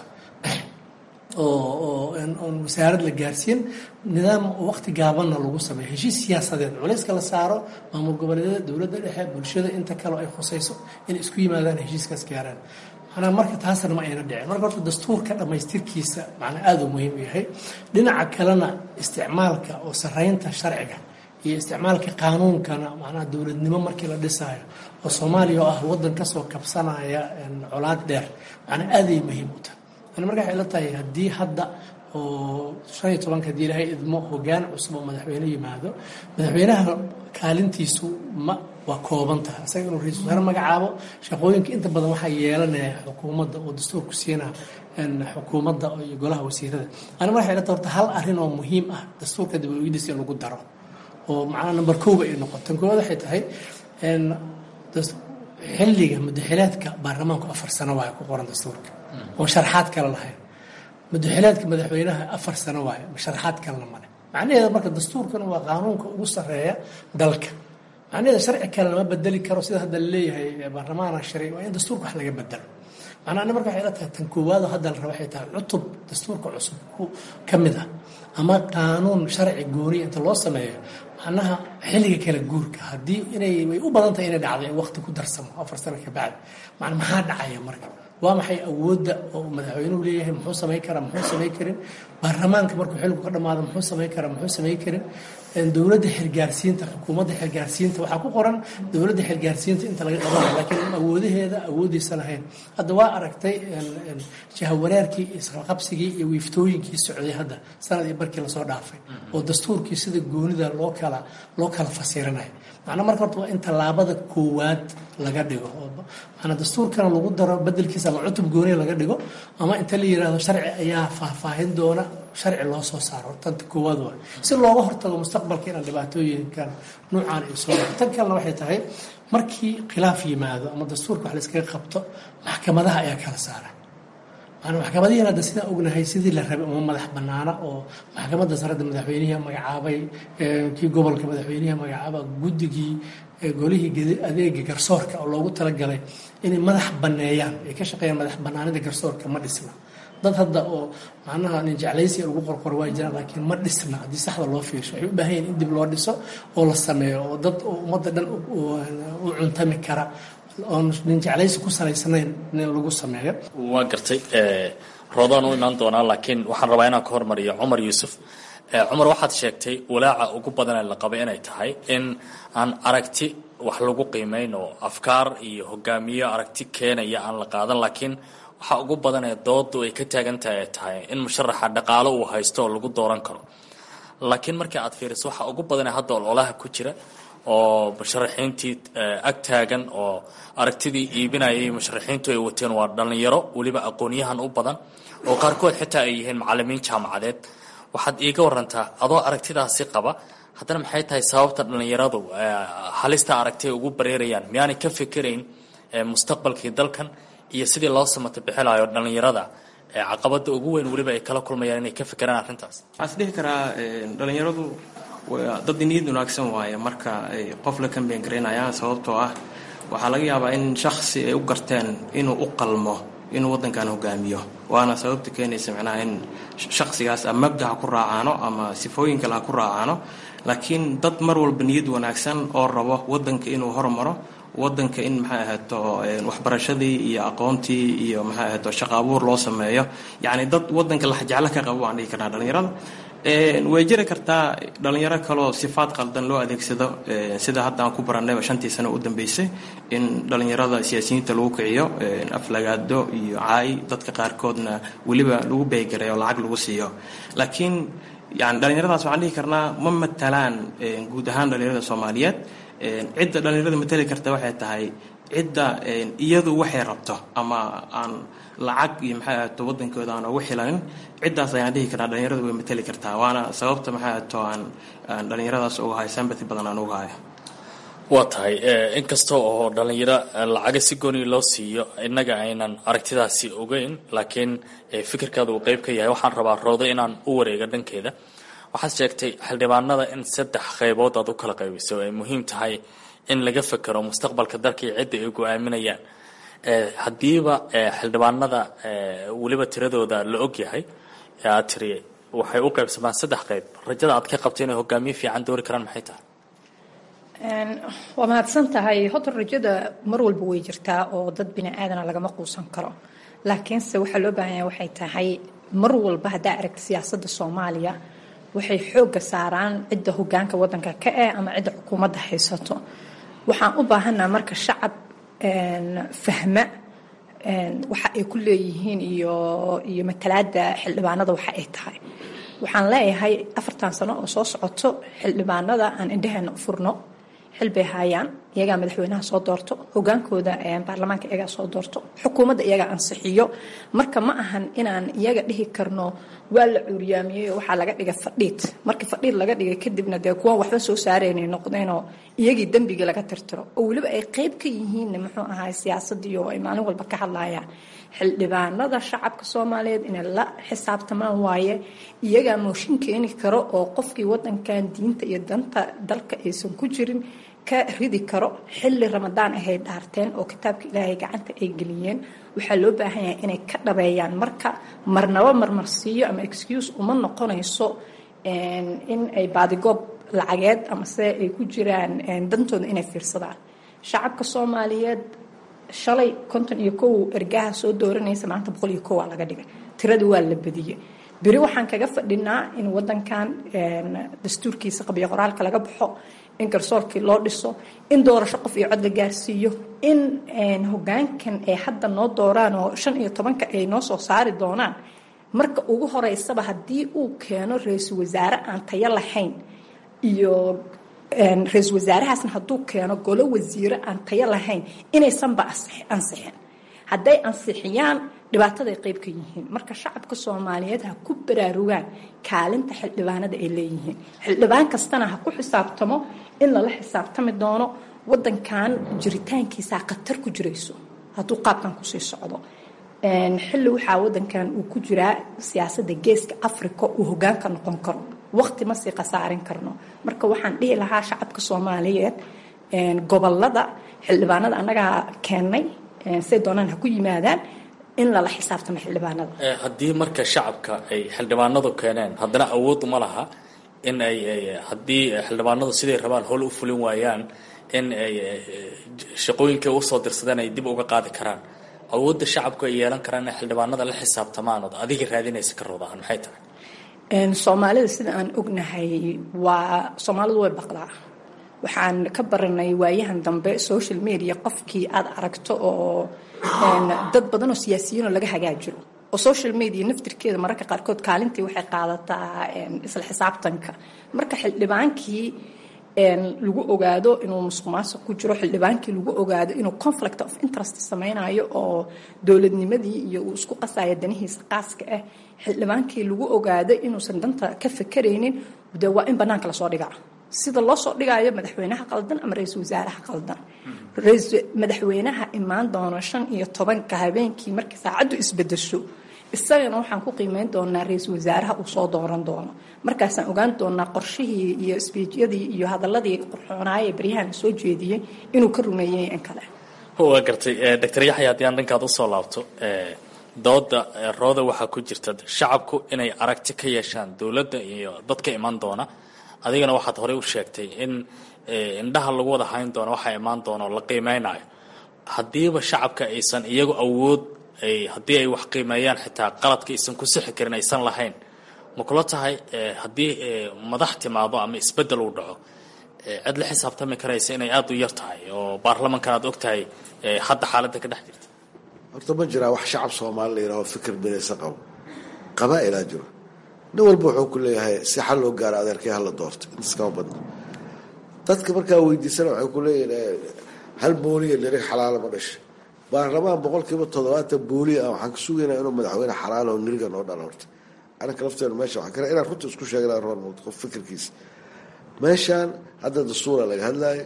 oo oon wasaarad la gaarsiin nidaam waqti gaabanna lagu sameeyo heshiis siyaasadeed culayska la saaro maamul goboleedyada dowladda dhexe bulshada inta kaleo ay khusayso inay isku yimaadaan heshiiskaas gaaraan manaa marka taasna ma ayna dhicin marka horta dastuurka dhammaystirkiisa macnaa aada u muhiim u yahay dhinaca kalena isticmaalka oo saraynta sharciga iyo isticmaalka qaanuunkana macnaha dowladnimo markii la dhisaayo oo soomaaliya oo ah waddan kasoo kabsanaya colaad dheer macnaa aaday muhiim u tahay ani marka waxay la tahay haddii hadda oo shan iyo tobanka haddii ilaahay idmo hoggaan cusub oo madaxweyne yimaado madaxweynaha kaalintiisu ma waa kooban tahay isaga inuu ra-isul wasaare magacaabo shaqooyinka inta badan waxaa yeelanaya xukuumadda oo dastuurku siina xukuumadda iyo golaha wasiirada ani marka waxay la tahay horta hal arrin oo muhiim ah dastuurka dib u eegidis in lagu daro oo macnaha number kooba ay noqoto tan koowaad waxay tahay xilliga mudaxilaadka baarlamaanku afar sano waa ku qoran dastuurka oon sharxaad kale lahayn madaxilaadka madaxweynaha afar sano waaye sharaxaad kalena male macnaheeda marka dastuurkan waa qaanuunka ugu sarreeya dalka macnaheeda sharci kale lama bedeli karo sida hadda laleeyahay baarlamaana sharci waa in dastuurka wax laga bedelo macnaa ani marka waxay la tahay tan koowaado hadda la raba waxay tahay cutub dastuurka cusub ka mid ah ama qaanuun sharci gooniya inta loo sameeyo macnaha xilliga kala guurka haddii inay way u badan tahay inay dhacdo in waqti ku darsamo afar sano ka bacdi macna maxaa dhacaya marka waa maxay awoodda oo madaxweynuhu leeyahay muxuu samayn karaa muxuu samayn karin baarlamaanka markuu xilligu ka dhamaado muxuu samayn karaa muxuu samayn karin dowladda xilgaarsiinta xukuumadda xilgaarsiinta waxaa ku qoran dowladda xilgaarsiinta inta laga qabanayo laakiin awoodaheeda awoodiisa lahayn hadda waa aragtay jahawanaarkii isqabsigii iyo wiiftooyinkii socday hadda sanad iyo barkii lasoo dhaafay oo dastuurkii sida goonida loo kala loo kala fasiranayo macnaa marka horta waa in tallaabada koowaad laga dhigo maanaa dastuurkana lagu daro bedelkiisa ama cutub gooniya laga dhigo ama inta la yidhaahdo sharci ayaa faahfaahin doona sharci loo soo saaro tanta koowaad waa si looga hortago mustaqbalka inaan dhibaatooyinkan nuucaan ay soo tan kalena waxay tahay markii khilaaf yimaado ama dastuurka wax la iskaga qabto maxkamadaha ayaa kala saara maanaa maxkamadihiin hadda sidaan ognahay sidii la rabay uma madax banaana oo maxkamadda sarada madaxweynihi magacaabay kii gobolka madaxweynihi magacaaba guddigii golihii adeega garsoorka oo loogu talagalay inay madax baneeyaan ay ka shaqeeyaan madax banaanida garsoorka ma dhisna dad hadda oo macnaha nin jeclaysi lagu qorqoro waa jiraan laakiin ma dhisna haddii saxda loo fiirsho waxay u baahan yihin in dib loo dhiso oo la sameeyo oo dad ummadda dhan u cuntami kara oon nin jeclaysi ku salaysnayn in lagu sameeyo waa gartay roodaan u imaan doonaa laakiin waxaan rabaa inaan ka hormariyo cumar yuusuf cumar waxaad sheegtay walaaca ugu badan ee la qabay inay tahay in aan aragti wax lagu qiimeyn oo afkaar iyo hogaamiyo aragti keenaya aan la qaadan laakiin waxa ugu badan ee doodu ay ka taagan tahay ay tahay in musharaxa dhaqaalo uu haysto oo lagu dooran karo laakiin markii aad fiiriso waxa ugu badan ee hadda ololaha ku jira oo musharaxiintii ag taagan oo aragtidii iibinayay musharaxiintu ay wateen waa dhallinyaro weliba aqoonyahan u badan oo qaarkood xitaa ay yihiin macalimiin jaamacadeed waxaad iiga warantaa adoo aragtidaasi qaba haddana maxay tahay sababta dhallinyaradu halista aragti ay ugu bareerayaan miyaanay ka fikirayn mustaqbalkii dalkan iyo sidii loo samata bixilayo dhallinyarada caqabada ugu weyn weliba ay kala kulmayaan inay ka fikiraan arrintaas waxaan is dhihi karaa dhallinyaradu dad niyad wanaagsan waaye marka ay qof la kambeyn garaynayaan sababtoo ah waxaa laga yaabaa in shaksi ay u garteen inuu u qalmo inuu waddankan hogaamiyo waana sababta keenaysa macnaha in shaksigaas ama mabda ha ku raacaano ama sifooyin kale ha ku raacaano laakiin dad mar walba niyad wanaagsan oo rabo waddanka inuu hormaro waddanka in maxay ahaato waxbarashadii iyo aqoontii iyo maxay ahaato shaqo abuur loo sameeyo yacni dad waddanka laxjeclo ka qabo waan dhihi karnaa dhallinyarada way jiri kartaa dhalinyaro kaloo sifaad qaldan loo adeegsado sida hadda aan ku barannayba shantii sano u dambeysay in dhalinyarada siyaasiyiinta lagu kiciyo aflagaado iyo caay dadka qaarkoodna weliba lagu beegaray oo lacag lagu siiyo laakiin yani dhalinyaradaas waxaan dhihi karnaa ma matalaan guud ahaan dhalinyarada soomaaliyeed cidda dhalinyarada matali karta waxay tahay cidda iyadu waxay rabto ama aan lacag iyo maxay ahaato waddankooda aan ugu xilanin ciddaas ayaan dhihi karnaa dhalinyaradu way matali kartaa waana sababta maxay ahaato aan aan dhalinyaradaas uga hayo sambati badan aan uga hayo waa tahay inkasta oo dhallinyaro lacaga si gooni loo siiyo innaga aynan aragtidaasi ogeyn laakiin fikirkaada uu qeyb ka yahay waxaan rabaa roodo inaan u wareego dhankeeda waxaad sheegtay xildhibaanada in saddex qaybood aad u kala qaybiso ay muhiim tahay in laga fekero mustaqbalka dalka iyo cidda ay go-aaminayaan haddiiba xildhibaanada weliba tiradooda la og yahay ee aad tiri waxay u qaybsamaan saddex qayb rajada aad ka qabto inay hogaamiye fiican doori karaan maxay tahay waa mahadsan tahay horta rajada mar walba way jirtaa oo dad bini aadana lagama quusan karo laakiinse waxaa loo baahanya waxay tahay mar walba haddaa aragta siyaasadda soomaaliya waxay xoogga saaraan cidda hogaanka wadanka ka eh ama cidda xukuumadda haysato waxaan u baahanaa marka shacab fahma waxa ay ku leeyihiin iyo iyo matalaada xildhibaanada waxa ay tahay waxaan leeyahay afartan sano oo soo socoto xildhibaanada aan indhaheena u furno xil bay haayaan iyagaa madaxweynaha soo doorto hogaankooda baarlamaanka iyagaa soo doorto xukuumadda iyagaa ansixiyo marka ma ahan inaan iyaga dhihi karno waa la cuuriyaamiyey waxaa laga dhigay fadhiid markii fadhiid laga dhigay kadibna dee kuwan waxba soo saaraynay noqdeenoo iyagii dembigii laga tirtiro oo weliba ay qeyb ka yihiin muxuu ahaay siyaasadii oo ay maalin walba ka hadlayaan xildhibaanada shacabka soomaaliyeed inay la xisaabtamaan waaye iyagaa mooshin keeni karo oo qofkii wadankan diinta iyo danta dalka aysan ku jirin ka ridi karo xilli ramadaan ahay dhaarteen oo kitaabka ilaahay gacanta ay geliyeen waxaa loo baahan yahay inay ka dhabeeyaan marka marnaba marmarsiiyo ama excuse uma noqonayso in ay baadigoob lacageed amase ay ku jiraan dantooda inay fiirsadaan shacabka soomaaliyeed shalay konton iyo kow ergaha soo dooranaysa maanta boqol iyo kow aa laga dhigay tiradii waa la badiyey beri waxaan kaga fadhinaa in wadankan dastuurkiisa qabiyo qoraalka laga baxo in garsoorkii loo dhiso in doorasho qof iyo cod la gaarsiiyo in hogaankan ay hadda noo dooraan oo shan iyo tobanka ay noo soo saari doonaan marka ugu horeysaba haddii uu keeno ra-iisul wasaare aan tayo lahayn iyo ra-iisul wasaarahaasna hadduu keeno golo wasiire aan tayo lahayn inaysanba ansixin hadday ansixiyaan dhibaataday qayb ka yihiin marka shacabka soomaaliyeed ha ku baraarugaan kaalinta xildhibaanada ay leeyihiin xildhibaan kastana ha ku xisaabtamo in lala xisaabtami doono wadankan jiritaankiisaa khatar ku jirayso hadduu qaabkan kusii socdo xilli waxaa wadankan uu ku jiraa siyaasadda geeska africa uu hogaanka noqon karo waqti ma sii khasaarin karno marka waxaan dhihi lahaa shacabka soomaaliyeed gobolada xildhibaanada annagaa keennay say doonaan ha ku yimaadaan in lala xisaabtamo xildhibaanada haddii marka shacabka ay xildhibaanadu keeneen haddana awood uma laha in ay haddii xildhibaanadu siday rabaan howl u fulin waayaan in ay shaqooyinkay usoo dirsadeen ay dib uga qaadi karaan awoodda shacabku ay yeelan karaan inay xildhibaanada la xisaabtamaan ood adiga raadinaysa ka roodaan maxay tahay soomaalida sida aan ognahay waa soomaalidu way baqdaa waxaan ka baranay waayahan dambe social media qofkii aad aragto oo dad badan oo siyaasiyiinoo laga hagaajiro oo social media naftirkeeda mararka qaarkood kaalintii waxay qaadataa isla xisaabtanka marka xildhibaankii lagu ogaado inuu musuq maasuq ku jiro xildhibaankii lagu ogaado inuu conflict of interest sameynayo oo dowladnimadii iyo uu isku qasayo danihiisa qaaska ah xildhibaankii lagu ogaado inuusan danta ka fakaraynin de waa in banaanka lasoo dhigaa sida loo soo dhigayo madaxweynaha qaldan ama ra-iisul wasaaraha qaldan madaxweynaha imaan doono shan iyo tobanka habeenkii markii saacaddu isbedesho isagana waxaan ku qiimeyn doonaa ra-iisul wasaaraha uu soo dooran doono markaasaan ogaan doonaa qorshihii iyo sbiijyadii iyo hadaladii qurxoonaaya baryahan soo jeediyey inuu ka rumeeyey in kale waa gartay doctor yaxya haddii aan dhankaad usoo laabto dooda rooda waxaa ku jirta shacabku inay aragti ka yeeshaan dowladda iyo dadka iman doona adigana waxaad horey u sheegtay in indhaha lagu wada hayn doono waxaa imaan doona oo la qiimeynayo haddiiba shacabka aysan iyagu awood haddii ay wax qiimeeyaan xitaa qaladka aysan ku sixi karin aysan lahayn ma kula tahay haddii madax timaado ama isbeddel uu dhaco cid la xisaabtami karaysa inay aada u yar tahay oo baarlamankan aad og tahay hadda xaaladda ka dhex jirta horta ma jiraa wax shacab soomaali la yidhaho fikir midaysa qabo qabaa-ilaa jiro nin walba wuxuu ku leeyahay si xal loo gaaro adeerkay hala doorto intaas kama badna dadka markaa weydiisana waxay ku leeyihin hal booliya nirig xalaala ma dhasha baarlamaan boqolkiiba toddobaatan booliya ah waxaan ka sugaynaa inuu madaxweyne xalaala oo niriga noo dhala horta anaka lafteenu meesha waxaan kale inaan runta isku sheegna roor muuqdo qof fikirkiisa meeshaan hadda dastuura laga hadlaayo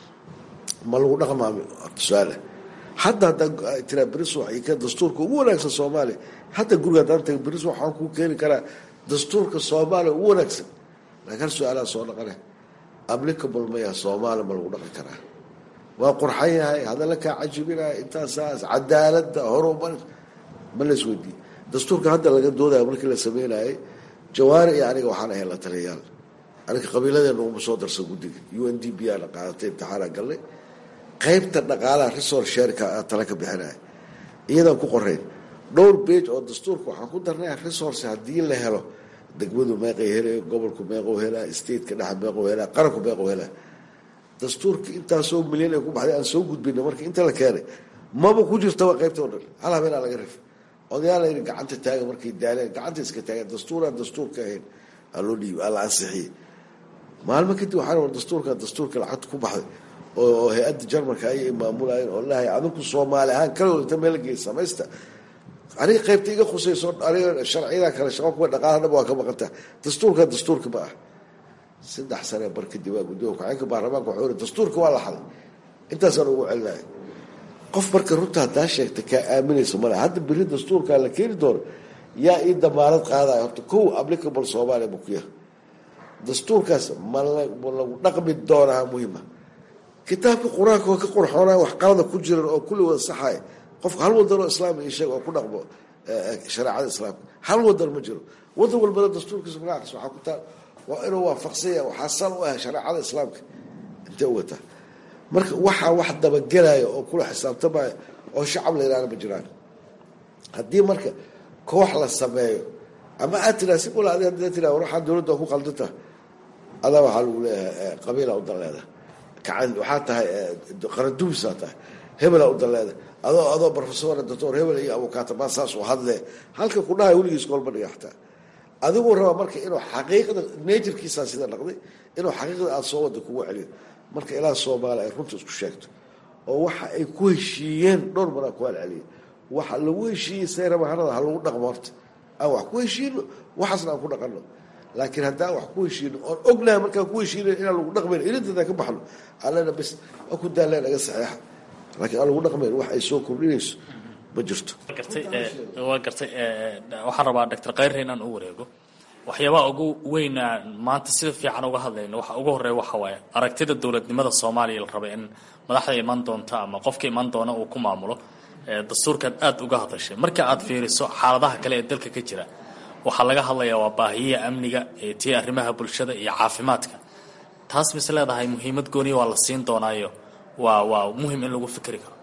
ma lagu dhaqmaami tusaale hadda haddaa tiraa beris ka dastuurka ugu wanaagsan soomaaliya hadda guriga haddaan taga beris waxaan kuu keeni karaa dastuurka soomaaliya ugu wanaagsan laakiin hal su-aalaa soo dhaqane applicable maya soomaaliya ma lagu dhaqi karaa waa qurxan yahay hadalla kaa cajibinaya intaasaas cadaaladda horumar ma la isweydiiye dastuurka hadda laga doodaya markii la sameynayay jawaari iyo aniga waxaan ahayn la taliyayaal aniga qabiiladeena uguma soo darsan guddiga u n d b aana qaadatay imtixaana galnay qaybta dhaqaalaha resource shareka tala ka bixinaya iyadaan ku qorayn dhowr bage oo dastuurka waxaan ku darnay resource haddii la helo degmadu meeqay helay gobolku meequu helaa stateka dhexa meequu helaa qaranku meequu helaa dastuurka intaasoo milyan ay ku baxday aan soo gudbina marka inta la keenay maba ku jirtaba qaybta o dhan hal habeenaa laga rif odayaal layidhi gacanta taaga markay daaleen gacanta iska taageen dastuuraan dastuurka ahayn aa loo dhiibi aa la ansixiyey maalmo kadib waxaan war dastuurka dastuurka lacagta ku baxday oo hay-adda jarmalka ayay maamulayeen oo lahay adinku soomaali ahaan kala inta meel geey samaysta aniga qaybta iga khusayso aniga sharciyada kale shaqo kuwa dhaqaalahaba waa ka maqanta dastuurka dastuurka ma ah saddex sane bar kadib waa gudoomiya ku-xigeenka baarlamaanka wuxuu yiri dastuurka waa la xaday intaasaan ugu celinaya qof marka runta haddaa sheegta kaa aaminaysa male hadda beri dastuurkaa la keeni doono yaa ii damaanad qaadaya horta kow applicable soomaaliya bukuya dastuurkaas ma lagu dhaqmi doonaa muhima kitaabka qur-aanka oo ka qurxoonaya wax qalada ku jiran oo kulli wada saxaya qofka hal wadan oo islaam ii sheeg oo ku dhaqmo shareecada islaamka hal wadan ma jiro wadan walbana dastuurkiisa magacaas waxaa ku taal waa inuu waafaqsanya waxaa sal u ah shareecada islaamka intee u wataa marka waxaa wax dabagelaya oo kula xisaabtamaya oo shacab la yihahda ma jiraan haddii marka koox la sameeyo ama aad tiraa si ula adi hadii tiraa waxaa dowladda ku qaldanta adaa waxaa lagu leeyahay qabiila u daleeda kacan waxaa tahay qarandubisaa tahay hebela u daleeda adoo adoo profesor doctor hebel iyo abukaatama saas u hadle halka ku dhahay weligiis kolma dhiga xataa adiguu rabaa marka inuu xaqiiqda naturkiisaa sida dhaqday inuu xaqiiqda aada soo wada kugu celiyo marka ilaa soomaali ay runta isku sheegto oo waxa ay ku heshiiyeen dhowr maraa ku halceliya waxa lagu heshiiyey seeramahanada ha lagu dhaqmo horta aan wax ku heshiino waxaasna aan ku dhaqano laakiin haddaan wax ku heshiino oon ognahay markaan ku heshiina inaan lagu dhaqmayn ilintada ka baxno allena bes waa ku daalleen naga saxeexa laakiin aan lagu dhaqmayn wax ay soo kordhinayso ma jirto waa gartay waxaan rabaa doctor khayre inaan u wareego waxyaabaha ugu weyna maanta sida fiican uga hadlayno waxa ugu horeeya waxa waaye aragtida dowladnimada soomaaliya la raba in madaxda iman doonta ama qofka iman doona uu ku maamulo dastuurkaad aada uga hadashay marka aad fiiriso xaaladaha kale ee dalka ka jira waxaa laga hadlayaa waa baahiyaha amniga tii arrimaha bulshada iyo caafimaadka taas mise leedahay muhiimad gooniya waa la siin doonaayo waa waa muhim in lagu fikri karo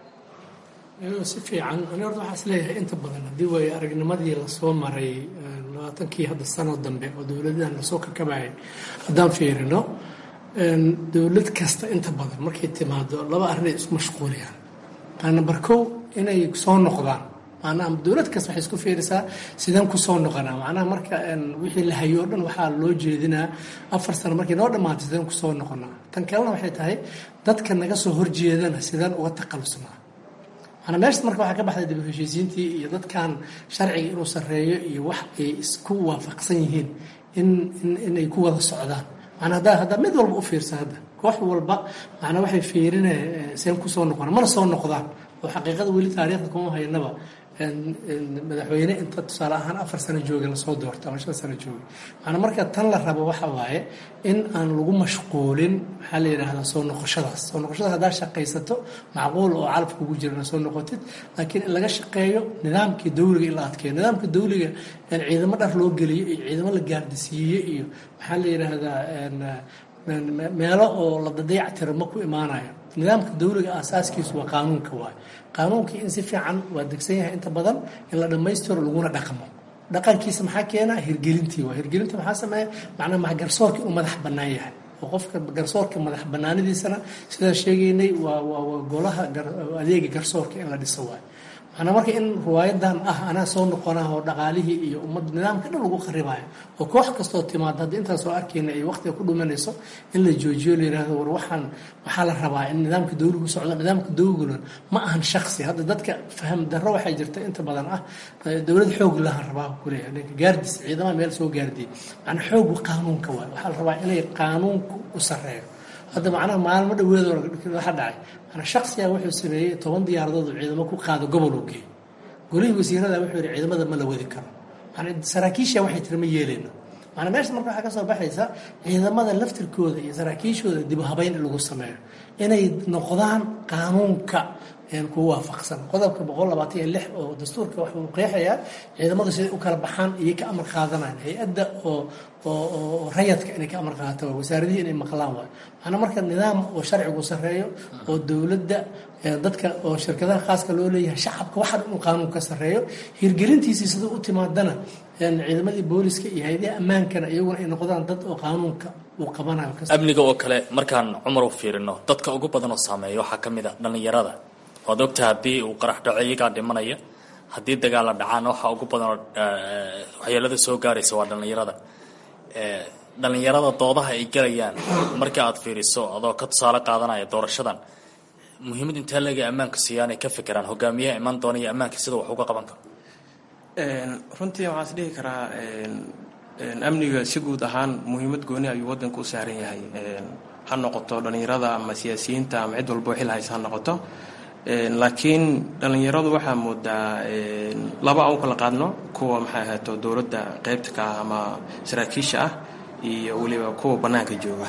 si fiican ani horta waxaa is leeyahay inta badan haddii way aragnimadii lasoo maray labaatankii hadda sano dambe oo dowladahan lasoo kakabayay haddaan fiirino dowlad kasta inta badan markay timaado laba arrinay isku mashquuliyaan nambar kow inay soo noqdaan macnaha dowlad kasta waxay isku fiirisaa sideen kusoo noqonaa macnaha marka wixii la hayo o dhan waxaa loo jeedinaa afar sano markay noo dhammaatay sideen kusoo noqonaa tan kalena waxay tahay dadka naga soo horjeedana sideen uga taqalusnaa maanaa meeshas marka waxaa ka baxday dib u heshiisiintii iyo dadkan sharciga inuu sarreeyo iyo wax ay isku waafaqsan yihiin in inay ku wada socdaan manaa haddaa haddaa mid walba u fiirsa hadda koox walba macnaa waxay fiirine seen kusoo noqona mana soo noqdaan oo xaqiiqada weli taariikhda kuma haynaba madaxweyne inta tusaale ahaan afar sano jooga lasoo doorto ama shan sano jooga maanaa marka tan la rabo waxa waaye in aan lagu mashquulin maxaa la yidhaahdaa soo noqoshadaas soo noqoshadaas haddaa shaqaysato macquul oo calafka ugu jirana soo noqotid laakiin in laga shaqeeyo nidaamkii dawliga in la adkeeyo nidaamka dawliga ciidamo dhar loo geliyo iyo ciidamo la gaardisiiye iyo maxaa la yidhaahdaa meelo oo la dadeeca tiro ma ku imaanayo nidaamka dawliga aasaaskiisu waa qaanuunka waay qaanuunkii in si fiican waa degsan yahay inta badan in la dhammaystiro laguna dhaqmo dhaqankiisa maxaa keena hirgelintii waa hirgelinta maxaa sameeya macnaa maxa garsoorka inuu madax bannaan yahay oo qofka garsoorka madax bannaanidiisana sidaan sheegaynay waa waa waa golaha adeega garsoorka in la dhiso waay macnaa marka in riwaayadan ah anaa soo noqonah oo dhaqaalihii iyo ummad nidaamka dhan lagu kharibayo oo koox kastoo timaado hadda intaan soo arkayna ay waqtiga ku dhumanayso in la joojiyo la yihahdo war waxaan waxaa la rabaa in nidaamka dawligu socdo nidaamka dawliguna ma ahan shaksi hadda dadka faham darro waxay jirta inta badan ah dowlad xoog lahan rabaa kuleeya ninka gaardis ciidamaha meel soo gaardiyay macnaa xoogu qaanuunka waay waxaa la rabaa inay qaanuunku u sarreeyo hadda macnaha maalmo dhaweed waxa dhacay manaa shaksiga wuxuu sameeyey toban diyaaradood oo ciidamo ku qaado gobol uu geey golihii wasiirada wuxuu yihi ciidamada ma la wadi karo manaa saraakiisha waxay tiri ma yeeleyno manaa meesha marka waxaa ka soo baxaysa ciidamada laftirkooda iyo saraakiishooda dib u habeyn in lagu sameeyo inay noqdaan qaanuunka kugu waafaqsan qodobka boqol labaatan iyo lix oo dastuurka waxuu qeexayaa ciidamadu siday u kala baxaan iyo ka amar qaadanayan hay-adda oo oo rayadka inay ka amar qaadato waa wasaaradihii inay maqlaan waay macnaa marka nidaam oo sharcigu sarreeyo oo dowladda dadka oo shirkadaha khaaska loo leeyahay shacabka waxaa inuu qaanuun ka sarreeyo hirgelintiisii siduu u timaadana ciidamadii booliska iyo hay-adaha ammaankana iyaguna ay noqdaan dad oo qaanuunka uu qabanayo amniga oo kale markaan cumar u fiirino dadka ugu badan oo saameeya waxaa ka mid a dhallinyarada waad ogtaha haddii uu qarax dhaco iyagaa dhimanaya haddii dagaalla dhacaan waxa ugu badanoo waxyeelada soo gaaraysa waa dhallinyarada dhalinyarada doodaha ay gelayaan markii aad fiiriso adoo ka tusaale qaadanaya doorashadan muhiimad intee leega ammaanka siiyaan ay ka fekeraan hogaamiyaha iman doona iyo ammaanka sida wax uga qaban karo runtii waxaan is dhihi karaa amniga si guud ahaan muhiimad gooni ayuu wadanka u saaran yahay ha noqoto dhalinyarada ama siyaasiyiinta ama cid walbo xil haysa ha noqoto laakiin dhalinyaradu waxaa moodaa laba aan u kala qaadno kuwa maxay ahaato dowladda qeybta ka ah ama saraakiisha ah iyo weliba kuwa bannaanka jooga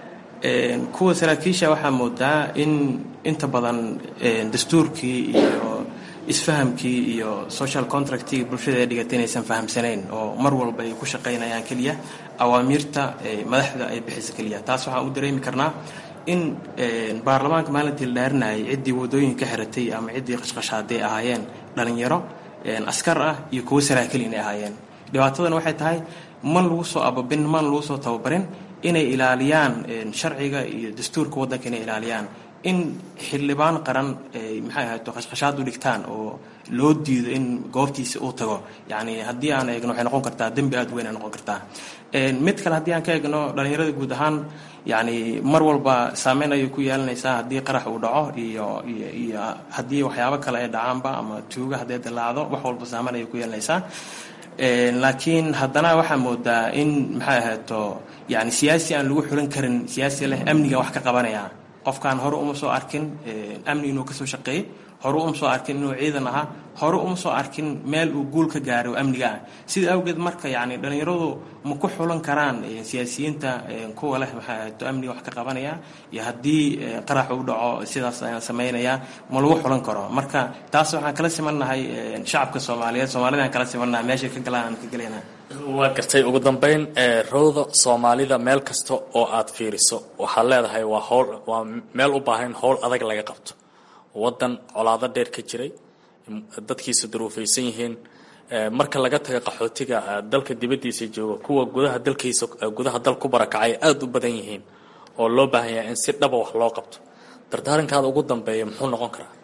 kuwa saraakiisha waxaa moodaa in inta badan dastuurkii iyo isfahamkii iyo social contractii bulshada ay dhigatay inaysan fahamsanayn oo mar walba ay ku shaqaynayaan keliya awaamiirta madaxda ay bixisa keliya taas waxaan u dareemi karnaa in baarlamaanka maalintii la dhaarinayay ciddii wadooyin ka xiratay ama ciddii qashqashaaday ahaayeen dhalinyaro askar ah iyo kuwo saraakiil inay ahaayeen dhibaatadana waxay tahay man lagu soo ababin man lagu soo tababarin inay ilaaliyaan sharciga iyo dastuurka waddanka inay ilaaliyaan in xildhibaan qaran ay maxay ahayto qashqashaad u dhigtaan oo loo diido in goobtiisa uu tago yacni haddii aan eegno waxay noqon kartaa dembi aada weyn ay noqon kartaa mid kale haddii aan ka eegno dhalinyarada guud ahaan yacni mar walba saameyn ayay ku yeelanaysaa haddii qarax uu dhaco iyo iyo iyo haddii waxyaabo kale ay dhacaanba ama tuuga hadday dilaacdo wax walba saameyn ayay ku yeelanaysaa laakiin haddana waxaa moodaa in maxay ahayto yani siyaasi aan lagu xulan karin siyaasi leh amniga wax ka qabanaya qofkaan hore uma soo arkin amni inuu kasoo shaqeeyey hore uma soo arkin inuu ciidan ahaa hore uma soo arkin meel uu guul ka gaaray oo amniga ah sida awgeed marka yani dhalinyaradu ma ku xulan karaan siyaasiyiinta kuwa leh maxay ahayto amniga wax ka qabanaya iyo haddii qarax uu dhaco sidaas ayaan samaynayaa ma lagu xulan karo marka taas waxaan kala simannahay shacabka soomaaliyeed soomaalida aan kala simannahay meeshay ka galaan aan ka gelayna waa gartay ugu dambeyn rowda soomaalida meel kasta oo aad fiiriso waxaad leedahay waa howl waa meel u baahan howl adag laga qabto waddan colaado dheer ka jiray dadkiisa duruufaysan yihiin marka laga taga qaxootiga dalka dibaddiisa jooga kuwa gudaha dalkiisa gudaha dal ku barakacay aada u badan yihiin oo loo baahan yahay in si dhaba wax loo qabto dardaarankaada ugu dambeeya muxuu noqon karaa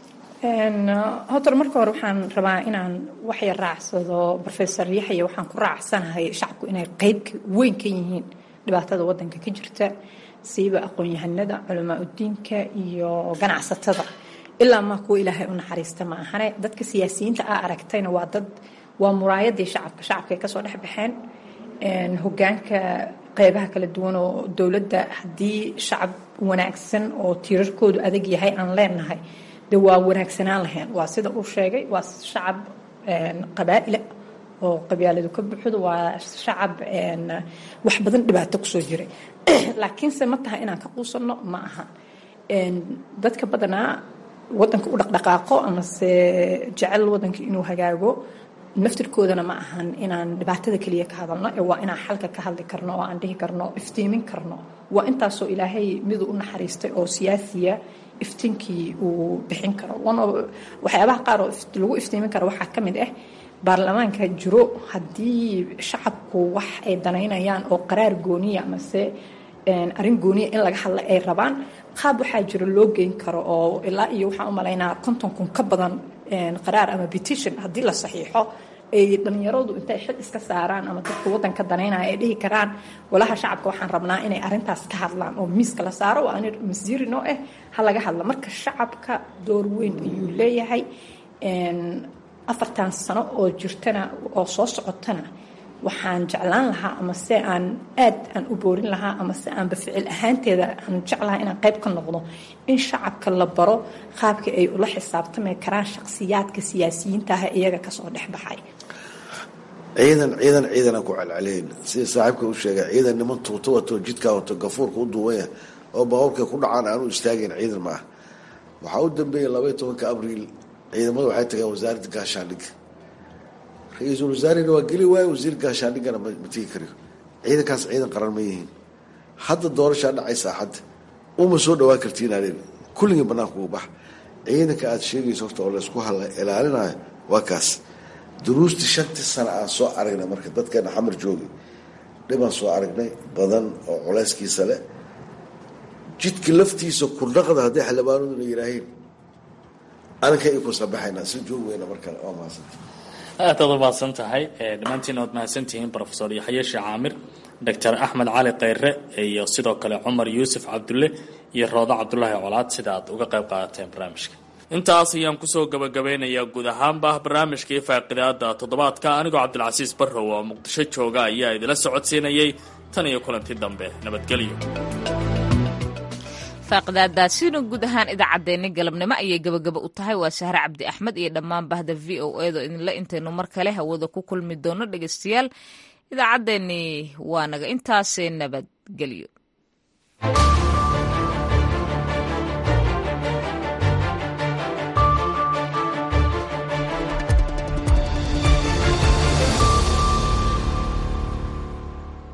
horta marka hore waxaan rabaa inaan waxyar raacsado rofesor yaxya waxaan ku raacsanahay shacabku inay qeyb weyn ka yihiin dhibaatada wadanka ka jirta siiba aqoon-yahanada culamaa udiinka iyo ganacsatada ilaa maa kuwa ilaahay u naxariista ma ahane dadka siyaasiyiinta aa aragtayna waa dad waa muraayadii shacabka shacabkay kasoo dhex baxeen hogaanka qeybaha kala duwan oo dowladda haddii shacab wanaagsan oo tiirarkoodu adag yahay aan leenahay de waa wanaagsanaan lahayn waa sida uu sheegay waa shacab qabaa'ila oo qabyaaladu ka buxdo waa shacab wax badan dhibaato kusoo jiray laakiinse ma tahay inaan ka quusanno ma aha dadka badanaa wadanka u dhaqdhaqaaqo amase jecel wadanka inuu hagaago naftirkoodana ma ahan inaan dhibaatada keliya ka hadalno ee waa inaan xalka ka hadli karno oo aan dhihi karno iftiimin karno waa intaasoo ilaahay miduu u naxariistay oo siyaasiya iftiinkii uu bixin karo waxyaabaha qaar oo lagu iftiimin karo waxaa ka mid ah baarlamaanka jiro haddii shacabku wax ay danaynayaan oo qaraar gooniya amase arrin gooniya in laga hadla ay rabaan qaab waxaa jiro loo geyn karo oo ilaa iyo waxaan u malaynaa konton kun ka badan qaraar ama petition haddii la saxiixo ay dhalinyaradu intay xil iska saaraan ama dadka wadanka danaynaya ay dhihi karaan walaha shacabka waxaan rabnaa inay arintaas ka hadlaan oo miiska la saaro waa ani masiiri noo ah ha laga hadla marka shacabka door weyn ayuu leeyahay afartan sano oo jirtana oo soo socotana waxaan jeclaan lahaa ama se aan aad aan u boorin lahaa ama se aanba ficil ahaanteeda aan jeclahaa inaan qayb ka noqdo in shacabka la baro qaabka ay ula xisaabtami karaan shakhsiyaadka siyaasiyiinta ah iyaga kasoo dhex baxay ciidan ciidan ciidanaan ku celceliyn sida saaxiibka u sheegay ciidan niman tuuto wato jidkaa wato gafuurka u duubanya oo baqobka ku dhacaan aanu istaagayn ciidan ma ah waxaa u dambeeyay labaiy tobanka abriil ciidamada waxay tageen wasaaradda gaashaandhigga ra-iisul wasaarena waa geli waayo wasiir gaashaandhiggana ma tegi kariyo ciidankaas ciidan qaran ma yihiin hadda doorashaa dhacaysaa hadda uma soo dhawaan kartiin aleen kulligii banaanka uga bax ciidanka aada sheegayso horta oo laysku hal ilaalinayo waa kaas duruustii shantii sano aan soo aragnay marka dadkeena xamar joogi dhibaan soo aragnay badan oo culeyskiisa leh jidka laftiisa kurdhaqda hadday xildhibaanaduna yihaahiin aninka i ku sabaxaynaa si joog weyna mar kale waa mahadsanta aad aad u mahadsan tahay dhammaantiin waad mahadsantihiin rofesor yaxye sheekh caamir doctor axmed cali kheyre iyo sidoo kale cumar yuusuf cabdulle iyo roodo cabdulaahi colaad sida aad uga qayb qaadateen barnaamijka intaas ayaan kusoo gabagabeynayaa guud ahaanba barnaamijkii faaqidaada toddobaadka anigoo cabdilcasiis barrow oo muqdisho jooga ayaa idila socodsiinayay tan iyo kulanti dambe nabadgelyo faaqidaadaasina guud ahaan idaacaddeenni galabnimo ayay gabagaba u tahay waa sahre cabdi axmed iyo dhammaan bahda v o edo idinla intaynu mar kale hawada ku kulmi doono dhegaystayaal idaacaddeenni waa naga intaasee nabadgelyo